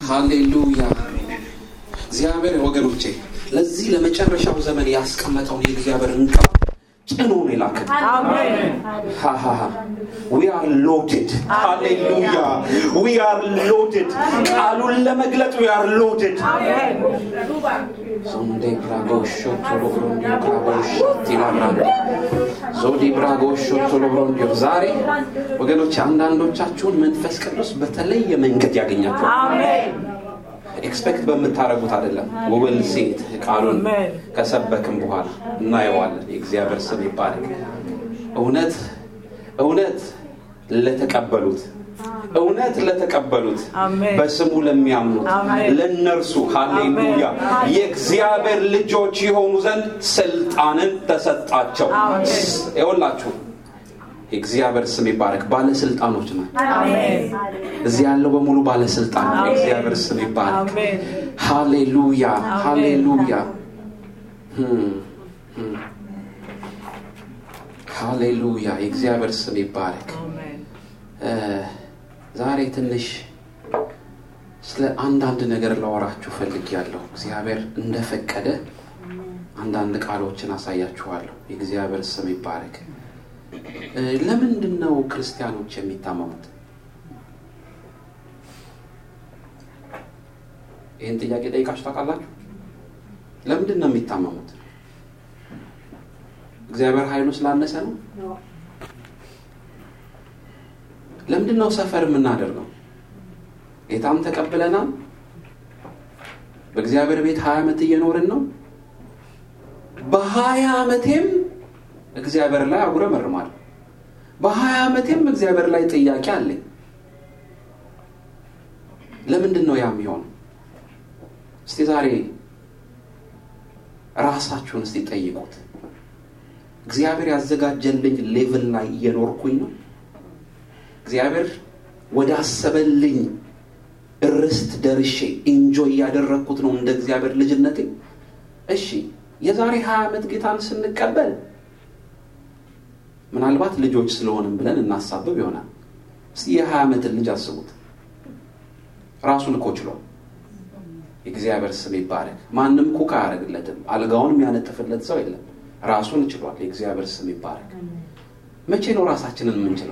ሃሌሉያ እግዚአብሔር ወገኖቼ ለዚህ ለመጨረሻው ዘመን ያስቀመጠውን የእግዚአብሔርን ቃል ጭኖ ነው የላከን ዊ አር ሎድድ ሃሌሉያ ዊ አር ሎድድ ቃሉን ለመግለጥ ዊ አር ሎድድ ዞንዴ ብራጎሾ ቶሎብሮንዲዮ ብራጎሾ ቲላብራንዲ ዞዲ ብራጎሾ ቶሎብሮንዲዮ ዛሬ ወገኖች አንዳንዶቻችሁን መንፈስ ቅዱስ በተለየ መንገድ ያገኛችኋል ኤክስፔክት በምታደረጉት አይደለም ውብል ሴት ቃሉን ከሰበክም በኋላ እናየዋለን የእግዚአብሔር ስም ይባረክ እውነት እውነት ለተቀበሉት እውነት ለተቀበሉት በስሙ ለሚያምኑት ለእነርሱ ሃሌሉያ የእግዚአብሔር ልጆች የሆኑ ዘንድ ስልጣንን ተሰጣቸው ይወላችሁ የእግዚአብሔር ስም ይባረክ ባለስልጣኖች ነው እዚህ ያለው በሙሉ ባለስልጣን ነው የእግዚአብሔር ስም ይባረክ ሃሌሉያ ሃሌሉያ ሃሌሉያ የእግዚአብሔር ስም ይባረክ ዛሬ ትንሽ ስለ አንዳንድ ነገር ላወራችሁ ፈልግ ያለሁ እግዚአብሔር እንደፈቀደ አንዳንድ ቃሎችን አሳያችኋለሁ የእግዚአብሔር ስም ይባረክ ለምንድን ነው ክርስቲያኖች የሚታመሙት ይህን ጥያቄ ጠይቃችሁ ታውቃላችሁ ለምንድን ነው የሚታመሙት እግዚአብሔር ኃይሉ ስላነሰ ነው ለምንድን ነው ሰፈር የምናደርገው ጌታም ተቀብለናል በእግዚአብሔር ቤት ሀያ ዓመት እየኖርን ነው በሀያ ዓመቴም እግዚአብሔር ላይ አጉረመርማለሁ በሀያ ዓመቴም እግዚአብሔር ላይ ጥያቄ አለኝ ለምንድን ነው ያ የሚሆነው እስቲ ዛሬ ራሳችሁን እስቲ ጠይቁት እግዚአብሔር ያዘጋጀልኝ ሌቭል ላይ እየኖርኩኝ ነው እግዚአብሔር ወደ አሰበልኝ ርስት ደርሼ ኢንጆይ እያደረግኩት ነው እንደ እግዚአብሔር ልጅነቴ እሺ የዛሬ ሀያ ዓመት ጌታን ስንቀበል ምናልባት ልጆች ስለሆንም ብለን እናሳብብ ይሆናል እስቲ የሀያ ዓመትን ልጅ አስቡት ራሱን እኮ ችሏል የእግዚአብሔር ስም ይባረክ ማንም ኩክ አያደርግለትም አልጋውን የሚያነጥፍለት ሰው የለም ራሱን ችሏል የእግዚአብሔር ስም ይባረክ መቼ ነው ራሳችንን የምንችለው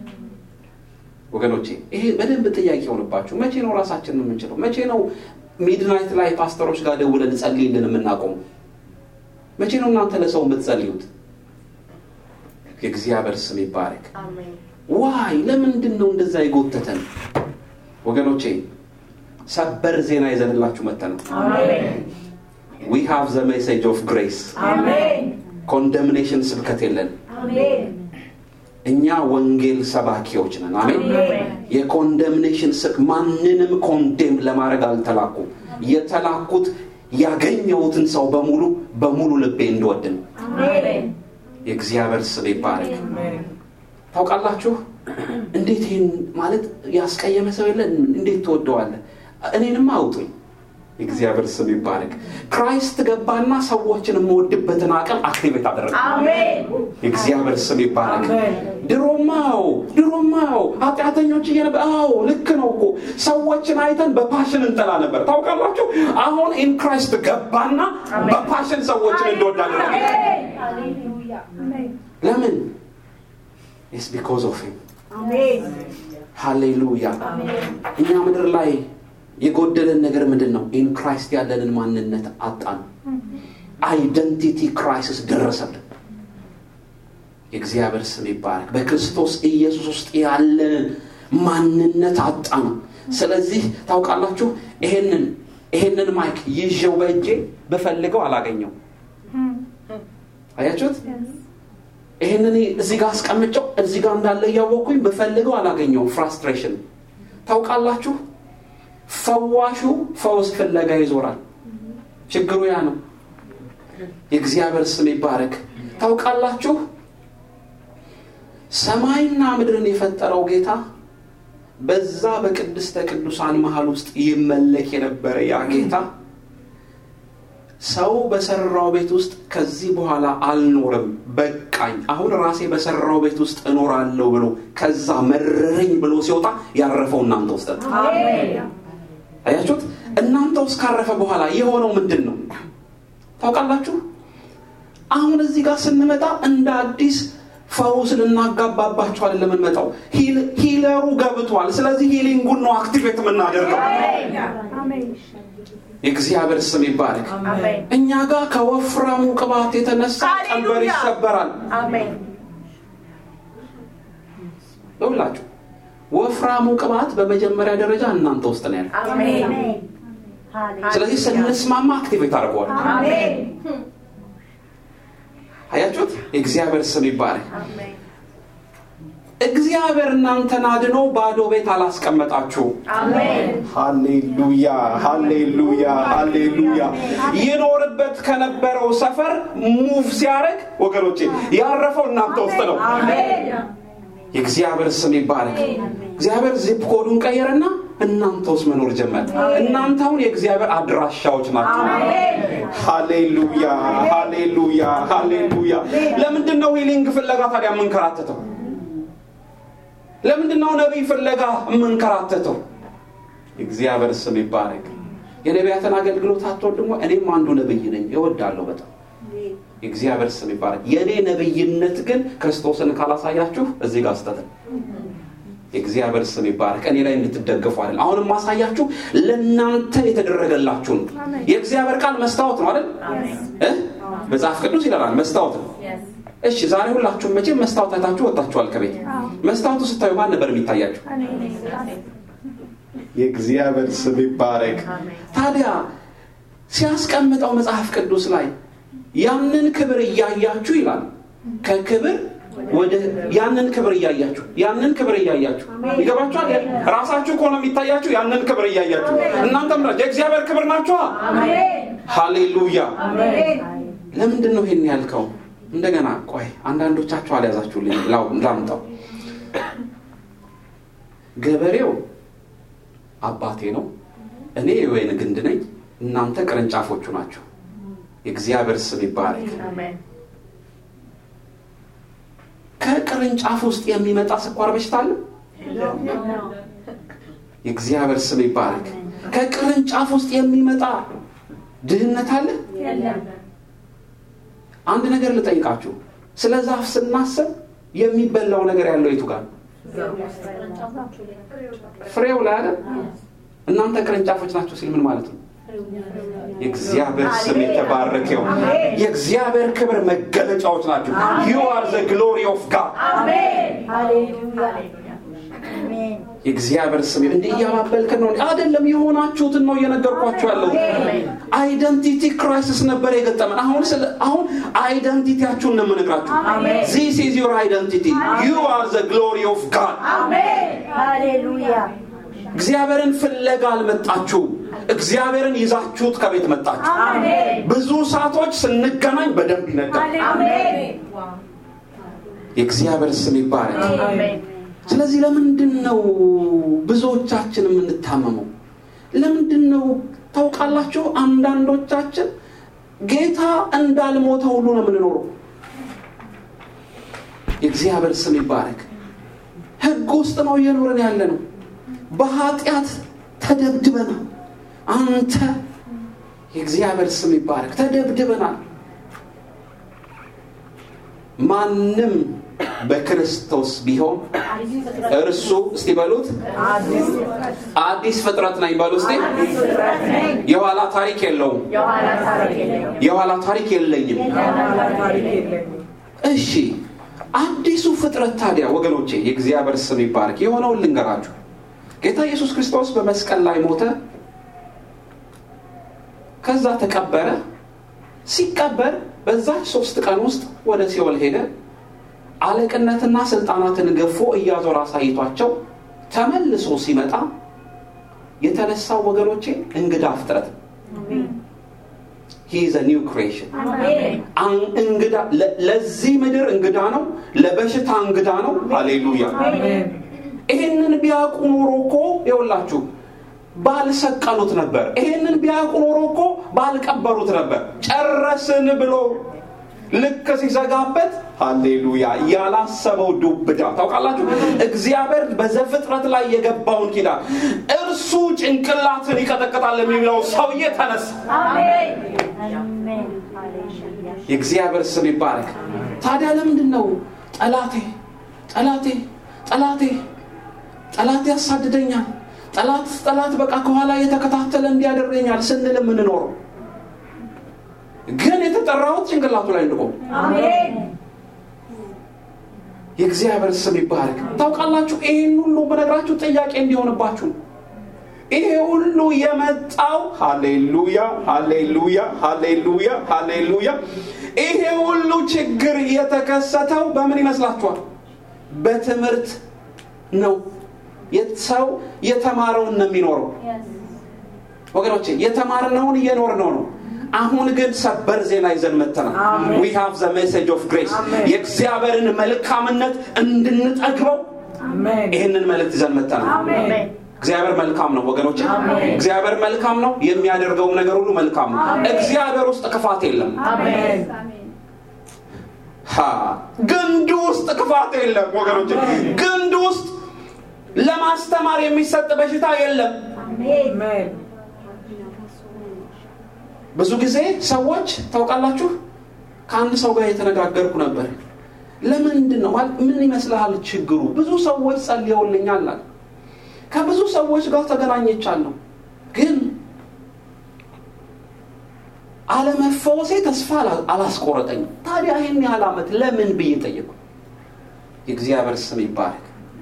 ወገኖቼ ይሄ በደንብ ጥያቄ የሆንባችሁ መቼ ነው ራሳችንን የምንችለው መቼ ነው ሚድናይት ላይ ፓስተሮች ጋር ደውለን ጸልይልን የምናቆሙ መቼ ነው እናንተ ለሰው የምትጸልዩት የእግዚአብሔር ስም ይባረክ ዋይ ለምንድን ነው እንደዛ የጎተተን ወገኖቼ ሰበር ዜና ይዘንላችሁ መተ ነው ዊ ሃቭ ዘ ሜሴጅ ኦፍ ግሬስ ኮንደምኔሽን ስብከት የለን እኛ ወንጌል ሰባኪዎች ነን አሜን የኮንደምኔሽን ስብ ማንንም ኮንዴም ለማድረግ አልተላኩ የተላኩት ያገኘሁትን ሰው በሙሉ በሙሉ ልቤ እንድወድ ነው የእግዚአብሔር ስም ይባረክ ታውቃላችሁ እንዴት ይህን ማለት ያስቀየመ ሰው የለን እንዴት ትወደዋለ እኔንም አውጡኝ የእግዚአብሔር ስም ይባረክ ክራይስት ገባና ሰዎችን የምወድበትን አቅም አክቲቬት አደረገ የእግዚአብሔር ስም ይባረክ ድሮማው ድሮማው ኃጢአተኞች እየነበ አዎ ልክ ነው እኮ ሰዎችን አይተን በፓሽን እንጠላ ነበር ታውቃላችሁ አሁን ኢን ክራይስት ገባና በፓሽን ሰዎችን እንደወድ አደረገ ለምን ኢስ ቢኮዝ ኦፍ ሂም ሃሌሉያ እኛ ምድር ላይ የጎደለን ነገር ምንድን ነው ኢን ክራይስት ያለንን ማንነት አጣን አይደንቲቲ ክራይሲስ ደረሰብን የእግዚአብሔር ስም ይባረክ በክርስቶስ ኢየሱስ ውስጥ ያለንን ማንነት አጣን ስለዚህ ታውቃላችሁ ይሄንን ይሄንን ማይክ ይዤው በእጄ ብፈልገው አላገኘው አያችሁት ይህንን እዚህ ጋር አስቀምጨው እዚህ ጋር እንዳለ እያወቅኩኝ ብፈልገው አላገኘው ፍራስትሬሽን ታውቃላችሁ ፈዋሹ ፈውስ ፍለጋ ይዞራል ችግሩ ያ ነው የእግዚአብሔር ስም ይባረክ ታውቃላችሁ ሰማይና ምድርን የፈጠረው ጌታ በዛ በቅድስተ ቅዱሳን መሃል ውስጥ ይመለክ የነበረ ያ ጌታ ሰው በሰራው ቤት ውስጥ ከዚህ በኋላ አልኖርም በቃኝ አሁን ራሴ በሰራው ቤት ውስጥ እኖራለሁ ብሎ ከዛ መረረኝ ብሎ ሲወጣ ያረፈው እናንተ ውስጥ አያችሁት? እናንተ ውስጥ ካረፈ በኋላ የሆነው ምንድን ነው ታውቃላችሁ? አሁን እዚህ ጋር ስንመጣ እንደ አዲስ ፈውስ ልናጋባባቸው አይደለም የምንመጣው። ሂለሩ ገብቷል። ስለዚህ ሂሊንጉን ነው አክቲቬት የምናደርገው። የእግዚአብሔር ስም ይባረክ። እኛ ጋር ከወፍራሙ ቅባት የተነሳ ቀንበር ይሰበራል። ይውላችሁ ወፍራሙ ቅባት በመጀመሪያ ደረጃ እናንተ ውስጥ ነው ያለው። ስለዚህ ስንስማማ አክቲቬት አድርገዋል። አያችሁት? የእግዚአብሔር ስም ይባረክ። እግዚአብሔር እናንተን አድኖ ባዶ ቤት አላስቀመጣችሁ። ሃሌሉያ፣ ሃሌሉያ፣ ሃሌሉያ። ይኖርበት ከነበረው ሰፈር ሙቭ ሲያደርግ ወገኖቼ ያረፈው እናንተ ውስጥ ነው። የእግዚአብሔር ስም ይባረክ። እግዚአብሔር ዚፕ ኮዱን ቀየረና እናንተ ውስጥ መኖር ጀመር። እናንተ አሁን የእግዚአብሔር አድራሻዎች ናቸው። ሃሌሉያ፣ ሃሌሉያ፣ ሃሌሉያ። ለምንድን ነው ሂሊንግ ፍለጋ ታዲያ የምንከራተተው? ለምንድን ነው ነቢይ ፍለጋ የምንከራተተው? እግዚአብሔር ስም ይባረክ። የነቢያትን አገልግሎት አትወድሞ? እኔም አንዱ ነቢይ ነኝ፣ እወዳለሁ በጣም የእግዚአብሔር ስም ይባረክ። የእኔ ነቢይነት ግን ክርስቶስን ካላሳያችሁ እዚህ ጋር ስተትን የእግዚአብሔር ስም ይባረክ። እኔ ላይ እንድትደገፉ አይደል። አሁን ማሳያችሁ ለእናንተ የተደረገላችሁ ነው። የእግዚአብሔር ቃል መስታወት ነው አይደል? መጽሐፍ ቅዱስ ይለናል መስታወት ነው። እሺ ዛሬ ሁላችሁም መቼም መስታወት አይታችሁ ወጣችኋል ከቤት። መስታወቱ ስታዩ ማን ነበር የሚታያችሁ? የእግዚአብሔር ስም ይባረክ። ታዲያ ሲያስቀምጠው መጽሐፍ ቅዱስ ላይ ያንን ክብር እያያችሁ ይላል ከክብር ወደ ያንን ክብር እያያችሁ ያንን ክብር እያያችሁ ይገባችኋል። ራሳችሁ ከሆነ የሚታያችሁ ያንን ክብር እያያችሁ እናንተ ምራ የእግዚአብሔር ክብር ናችኋ። ሃሌሉያ። ለምንድን ነው ይሄን ያልከው? እንደገና ቆይ አንዳንዶቻችሁ አልያዛችሁልኝ፣ ላምጣው። ገበሬው አባቴ ነው፣ እኔ የወይን ግንድ ነኝ፣ እናንተ ቅርንጫፎቹ ናቸው። የእግዚአብሔር ስም ይባረክ። ከቅርንጫፍ ውስጥ የሚመጣ ስኳር በሽታ አለ? የእግዚአብሔር ስም ይባረክ። ከቅርንጫፍ ውስጥ የሚመጣ ድህነት አለ? አንድ ነገር ልጠይቃችሁ። ስለ ዛፍ ስናስብ የሚበላው ነገር ያለው የቱ ጋር? ፍሬው ላይ አለ። እናንተ ቅርንጫፎች ናቸው ሲል ምን ማለት ነው? የእግዚአብሔር ስም የተባረከው የእግዚአብሔር ክብር መገለጫዎች ናቸው። ዩ አር ዘ ግሎሪ ኦፍ ጋድ። የእግዚአብሔር ስም እንዲህ እያባበልክን ነው አይደለም፣ የሆናችሁትን ነው እየነገርኳችሁ ያለው። አይደንቲቲ ክራይሲስ ነበር የገጠመን። አሁን ስለ አሁን አይደንቲቲያችሁን ነው የምነግራችሁ። ዚስ ኢዝ ዩር አይደንቲቲ ዩ አር ዘ ግሎሪ ኦፍ ጋድ። እግዚአብሔርን ፍለጋ አልመጣችሁም። እግዚአብሔርን ይዛችሁት ከቤት መጣችሁ። ብዙ ሰዓቶች ስንገናኝ በደንብ ይነጋል። የእግዚአብሔር ስም ይባረክ። ስለዚህ ለምንድን ነው ብዙዎቻችን የምንታመመው? ለምንድን ነው ታውቃላችሁ? አንዳንዶቻችን ጌታ እንዳልሞተ ሁሉ ነው የምንኖረው። የእግዚአብሔር ስም ይባረክ። ሕግ ውስጥ ነው እየኖርን ያለ ነው። በኃጢአት ተደብድበናል። አንተ የእግዚአብሔር ስም ይባረክ። ተደብድበናል። ማንም በክርስቶስ ቢሆን እርሱ እስቲ በሉት አዲስ ፍጥረት ነኝ በሉ እስቲ። የኋላ ታሪክ የለውም። የኋላ ታሪክ የለኝም። እሺ አዲሱ ፍጥረት ታዲያ ወገኖቼ የእግዚአብሔር ስም ይባረክ። የሆነውን ልንገራችሁ። ጌታ ኢየሱስ ክርስቶስ በመስቀል ላይ ሞተ። ከዛ ተቀበረ። ሲቀበር በዛች ሶስት ቀን ውስጥ ወደ ሲኦል ሄደ። አለቅነትና ስልጣናትን ገፎ እያዞር አሳይቷቸው ተመልሶ ሲመጣ የተነሳው ወገኖቼ እንግዳ ፍጥረት ሂዝ ኒው ክሬሽን እንግዳ ለዚህ ምድር እንግዳ ነው። ለበሽታ እንግዳ ነው። ሃሌሉያ። ይህንን ቢያውቁ ኖሮ እኮ ይኸውላችሁ ባልሰቀሉት ነበር። ይህንን ቢያውቁ ኖሮ እኮ ባልቀበሩት ነበር። ጨረስን ብሎ ልክ ሲዘጋበት ሃሌሉያ ያላሰበው ዱብዳ ታውቃላችሁ እግዚአብሔር በዘፍጥረት ላይ የገባውን ኪዳን እርሱ ጭንቅላትን ይቀጠቅጣል የሚለው ሰውዬ ተነሳ የእግዚአብሔር ስም ይባረክ ታዲያ ለምንድን ነው ጠላቴ ጠላቴ ጠላቴ ጠላት ያሳድደኛል ጠላት ጠላት በቃ ከኋላ የተከታተለ እንዲያደርገኛል ስንል የምንኖረው ግን የተጠራሁት ጭንቅላቱ ላይ እንድቆም የእግዚአብሔር ስም ይባረክ ታውቃላችሁ ይህን ሁሉ በነገራችሁ ጥያቄ እንዲሆንባችሁ ነው ይሄ ሁሉ የመጣው ሃሌሉያ ሃሌሉያ ሃሌሉያ ሃሌሉያ ይሄ ሁሉ ችግር የተከሰተው በምን ይመስላችኋል በትምህርት ነው ሰው የተማረውን ነው የሚኖረው ወገኖቼ የተማርነውን እየኖር ነው ነው አሁን ግን ሰበር ዜና ይዘን መተናል ዊ ሃቭ ዘ ሜሴጅ ኦፍ ግሬስ የእግዚአብሔርን መልካምነት እንድንጠግበው ይህንን መልእክት ይዘን መተናል እግዚአብሔር መልካም ነው ወገኖች እግዚአብሔር መልካም ነው የሚያደርገውም ነገር ሁሉ መልካም ነው እግዚአብሔር ውስጥ ክፋት የለም ግንዱ ውስጥ ክፋት የለም ወገኖች ግንዱ ውስጥ ለማስተማር የሚሰጥ በሽታ የለም ብዙ ጊዜ ሰዎች ታውቃላችሁ ከአንድ ሰው ጋር የተነጋገርኩ ነበር ለምንድን ነው ምን ይመስልሃል ችግሩ ብዙ ሰዎች ጸልየውልኛል አለ ከብዙ ሰዎች ጋር ተገናኘቻለሁ ግን አለመፈወሴ ተስፋ አላስቆረጠኝም ታዲያ ይህን ያህል ዓመት ለምን ብዬ ጠየቁ የእግዚአብሔር ስም ይባረክ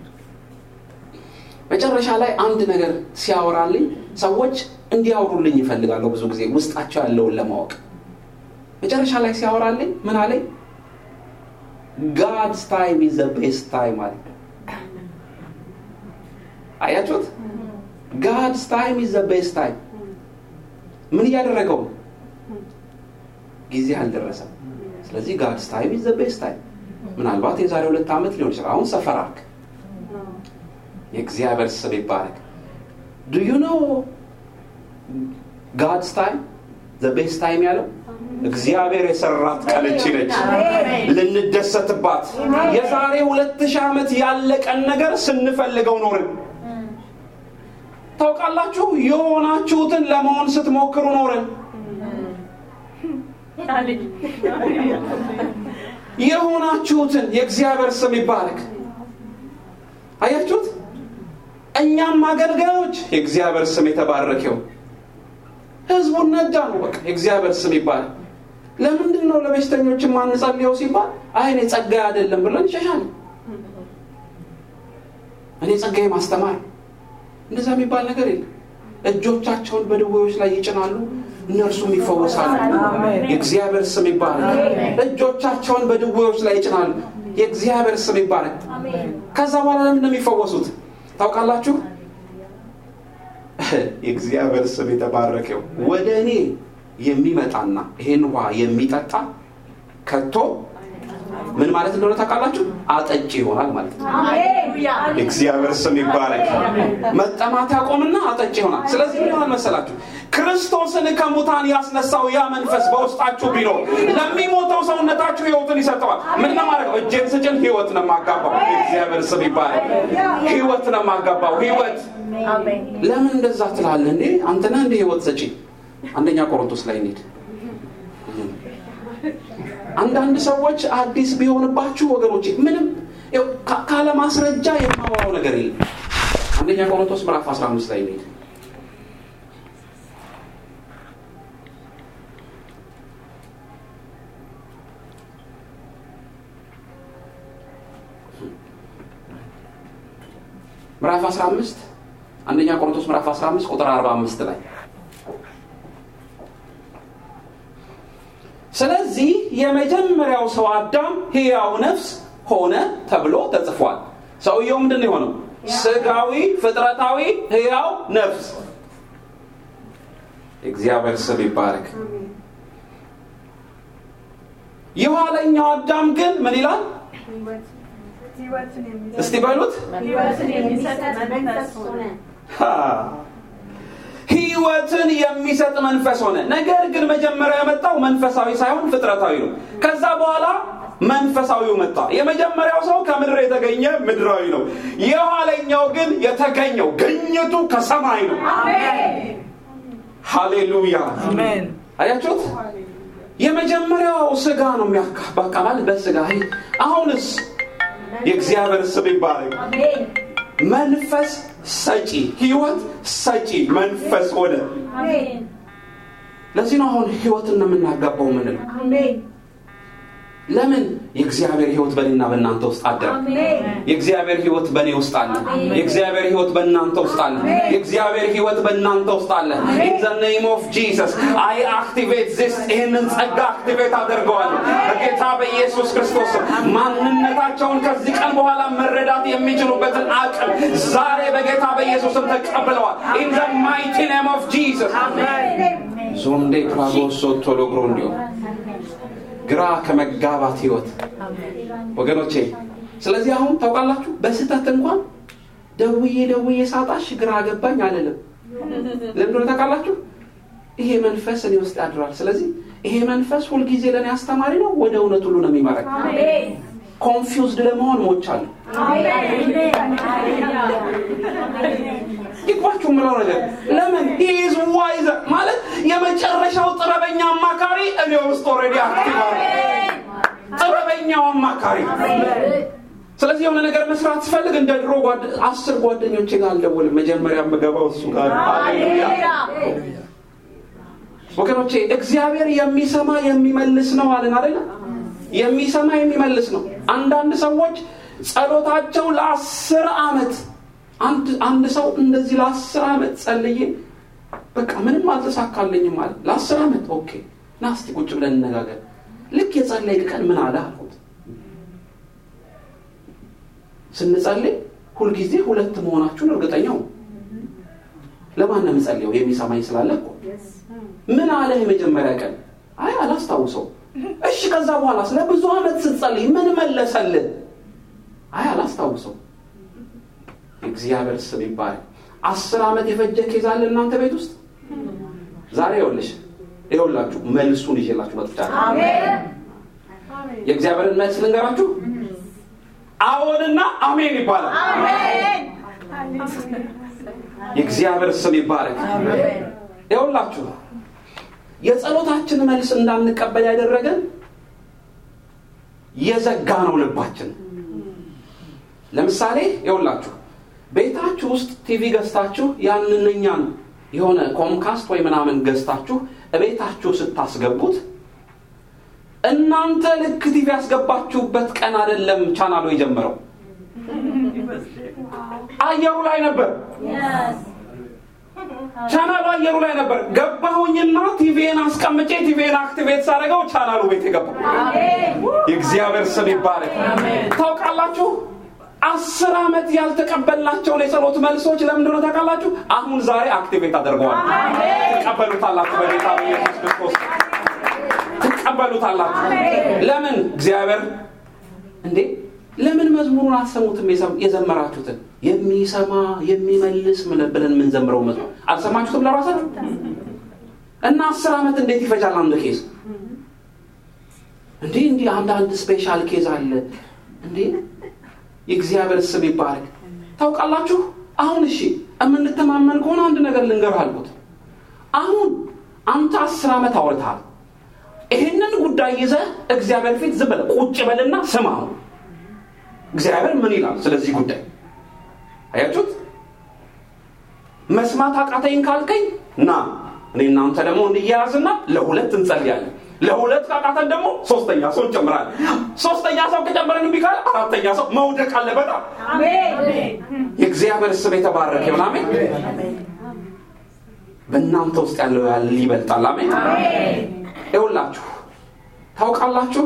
መጨረሻ ላይ አንድ ነገር ሲያወራልኝ ሰዎች እንዲያወሩልኝ ይፈልጋለሁ ብዙ ጊዜ ውስጣቸው ያለውን ለማወቅ መጨረሻ ላይ ሲያወራልኝ ምን አለኝ ጋድስ ታይም ኢዝ ዘ ቤስት ታይም አለ አያችሁት ጋድስ ታይም ኢዝ ዘ ቤስት ታይም ምን እያደረገው ጊዜ አልደረሰም ስለዚህ ጋድስ ታይም ኢዝ ዘ ቤስት ታይም ምናልባት የዛሬ ሁለት ዓመት ሊሆን ይችላል አሁን ሰፈራክ የእግዚአብሔር ስም ይባረክ ዱ ዩ ኖ ጋድስ ታይም ዘ ቤስት ታይም ያለው እግዚአብሔር የሰራት ቀን እቺ ነች ልንደሰትባት የዛሬ ሁለት ሺህ ዓመት ያለቀን ነገር ስንፈልገው ኖርን ታውቃላችሁ የሆናችሁትን ለመሆን ስትሞክሩ ኖርን የሆናችሁትን የእግዚአብሔር ስም ይባረክ አያችሁት እኛም አገልጋዮች የእግዚአብሔር ስም የተባረከው ህዝቡን ነዳ ነው በቃ የእግዚአብሔር ስም ይባላል ለምንድን ነው ለበሽተኞች ማንጸልየው ሲባል አይ እኔ ጸጋዬ አይደለም ብለን ይሸሻል እኔ ጸጋዬ ማስተማር እንደዛ የሚባል ነገር የለም እጆቻቸውን በድዌዎች ላይ ይጭናሉ እነርሱም ይፈወሳሉ የእግዚአብሔር ስም ይባላል እጆቻቸውን በድዌዎች ላይ ይጭናሉ የእግዚአብሔር ስም ይባላል ከዛ በኋላ ለምን የሚፈወሱት ታውቃላችሁ የእግዚአብሔር ስም የተባረከው ወደ እኔ የሚመጣና ይሄን ውሃ የሚጠጣ ከቶ ምን ማለት እንደሆነ ታውቃላችሁ አጠጪ ይሆናል ማለት ነው እግዚአብሔር ስም ይባረክ መጠማት ያቆምና አጠጪ ይሆናል ስለዚህ ምን ይሆናል መሰላችሁ ክርስቶስን ከሙታን ያስነሳው ያ መንፈስ በውስጣችሁ ቢኖር ለሚሞተው ሰውነታችሁ ህይወትን ይሰጠዋል ምን ለማድረግ እጄን ስጭን ህይወት ነው የማጋባው እግዚአብሔር ስም ይባረክ ህይወት ነው የማጋባው ህይወት ለምን እንደዛ ትላለ እንዴ አንተና እንደ ህይወት ሰጪ አንደኛ ቆሮንቶስ ላይ እንሂድ አንዳንድ ሰዎች አዲስ ቢሆንባችሁ ወገኖች ምንም ካለ ማስረጃ የማወራው ነገር የለም አንደኛ ቆሮንቶስ ምዕራፍ 15 ላይ እንሂድ ምዕራፍ 15 አንደኛ ቆሮንቶስ ምዕራፍ 15 ቁጥር 45 ላይ ስለዚህ የመጀመሪያው ሰው አዳም ህያው ነፍስ ሆነ ተብሎ ተጽፏል ሰውየው ምንድን ነው የሆነው ስጋዊ ፍጥረታዊ ህያው ነፍስ እግዚአብሔር ስም ይባረክ የኋለኛው አዳም ግን ምን ይላል እስቲ በሉት ህይወትን የሚሰጥ መንፈስ ሆነ። ነገር ግን መጀመሪያ የመጣው መንፈሳዊ ሳይሆን ፍጥረታዊ ነው። ከዛ በኋላ መንፈሳዊው መጣ። የመጀመሪያው ሰው ከምድር የተገኘ ምድራዊ ነው። የኋለኛው ግን የተገኘው ግኝቱ ከሰማይ ነው። ሃሌሉያ አያችሁት? የመጀመሪያው ስጋ ነው የሚያካባ ማለት በስጋ አሁንስ የእግዚአብሔር ስም ይባረክ። መንፈስ ሰጪ ህይወት ሰጪ መንፈስ ሆነ። ለዚህ ነው አሁን ህይወትን ነው የምናጋባው ምንለው ለምን የእግዚአብሔር ህይወት በእኔና በእናንተ ውስጥ አደረ የእግዚአብሔር ህይወት በእኔ ውስጥ አለ የእግዚአብሔር ህይወት በእናንተ ውስጥ አለ የእግዚአብሔር ህይወት በእናንተ ውስጥ አለ ኢን ዘ ኔም ኦፍ ጂሰስ አይ አክቲቬት ዚስ ይህንን ጸጋ አክቲቬት አደርገዋለሁ በጌታ በኢየሱስ ክርስቶስ ማንነታቸውን ከዚህ ቀን በኋላ መረዳት የሚችሉበትን አቅም ዛሬ በጌታ በኢየሱስም ተቀብለዋል ኢን ዘ ማይቲ ኔም ኦፍ ጂሰስ ዞንዴ ፕራጎሶ ቶሎግሮ እንዲሆን ግራ ከመጋባት ህይወት ወገኖቼ ስለዚህ አሁን ታውቃላችሁ በስህተት እንኳን ደውዬ ደውዬ ሳጣሽ ግራ ገባኝ አልልም ለምንድነ ታውቃላችሁ ይሄ መንፈስ እኔ ውስጥ ያድራል ስለዚህ ይሄ መንፈስ ሁልጊዜ ለእኔ አስተማሪ ነው ወደ እውነት ሁሉ ነው የሚመረኝ ኮንፊውዝድ ለመሆን ሞቻለሁ ይግባችሁ ምለው ነገር ለምን ኢዝ ዋይዘ ማለት የመጨረሻው ጥረበኛ አማካሪ እኔ ውስጥ ኦልሬዲ አክቲቭ አለ ጥበበኛው አማካሪ ስለዚህ የሆነ ነገር መስራት ስፈልግ እንደ ድሮ አስር ጓደኞቼ ጋር አልደውልም መጀመሪያ የምገባው እሱ ጋር ወገኖቼ እግዚአብሔር የሚሰማ የሚመልስ ነው አለን አደለ የሚሰማ የሚመልስ ነው አንዳንድ ሰዎች ጸሎታቸው ለአስር አመት አንድ ሰው እንደዚህ ለአስር አመት ጸልዬ በቃ ምንም አልተሳካልኝም ማለት ለአስር አመት ኦኬ ና እስቲ ቁጭ ብለን እነጋገር ልክ የጸለይ ቀን ምን አለ አልኩት ስንጸልይ ሁልጊዜ ሁለት መሆናችሁን እርግጠኛው ለማን ነው የምጸልየው የሚሰማኝ ስላለ እኮ ምን አለ የመጀመሪያ ቀን አይ አላስታውሰው እሺ ከዛ በኋላ ስለ ብዙ አመት ስትጸልይ ምን መለሰልን አይ አላስታውሰው እግዚአብሔር ስም ይባል አስር ዓመት የፈጀ ኬዝ አለ እናንተ ቤት ውስጥ ዛሬ ይኸውልሽ ይኸውላችሁ መልሱን ይዤላችሁ መጥቻለሁ የእግዚአብሔርን መልስ ልንገራችሁ አዎንና አሜን ይባላል የእግዚአብሔር ስም ይባረክ ይኸውላችሁ የጸሎታችን መልስ እንዳንቀበል ያደረገን የዘጋ ነው ልባችን ለምሳሌ ይኸውላችሁ ቤታችሁ ውስጥ ቲቪ ገዝታችሁ ያንንኛን የሆነ ኮምካስት ወይ ምናምን ገዝታችሁ እቤታችሁ ስታስገቡት እናንተ ልክ ቲቪ ያስገባችሁበት ቀን አይደለም ቻናሉ የጀመረው አየሩ ላይ ነበር ቻናሉ አየሩ ላይ ነበር ገባሁኝና ቲቪን አስቀምጬ ቲቪን አክቲቬት ሳደረገው ቻናሉ ቤት የገባው የእግዚአብሔር ስም ይባረክ ታውቃላችሁ አስር ዓመት ያልተቀበልናቸውን የጸሎት መልሶች ለምንድነው ታውቃላችሁ አሁን ዛሬ አክቲቬት አድርገዋል ትቀበሉታላችሁ በጌታ በኢየሱስ ክርስቶስ ትቀበሉታላችሁ ለምን እግዚአብሔር እንዴ ለምን መዝሙሩን አሰሙትም የዘመራችሁትን የሚሰማ የሚመልስ ብለን የምንዘምረው መዝሙር አልሰማችሁትም ለራሳችሁ እና አስር ዓመት እንዴት ይፈጃል አንድ ኬዝ እንዲህ እንዲህ አንዳንድ ስፔሻል ኬዝ አለ እንዴ የእግዚአብሔር ስም ይባረክ ታውቃላችሁ አሁን እሺ የምንተማመን ከሆነ አንድ ነገር ልንገር አልኩት አሁን አንተ አስር ዓመት አውርተሃል ይህንን ጉዳይ ይዘ እግዚአብሔር ፊት ዝም በለ ቁጭ በልና ስማ እግዚአብሔር ምን ይላል ስለዚህ ጉዳይ አያችሁት መስማት አቃተኝ ካልከኝ ና እኔ እናንተ ደግሞ እንያያዝና ለሁለት እንጸልያለን ለሁለት ካቃተን ደግሞ ሶስተኛ ሰው እንጨምራለን ሶስተኛ ሰው ከጨመረን እምቢ ካለ አራተኛ ሰው መውደቅ አለበት የእግዚአብሔር ስም የተባረከ ይሁን አሜን በእናንተ ውስጥ ያለው ያለ ይበልጣል አሜን ይውላችሁ ታውቃላችሁ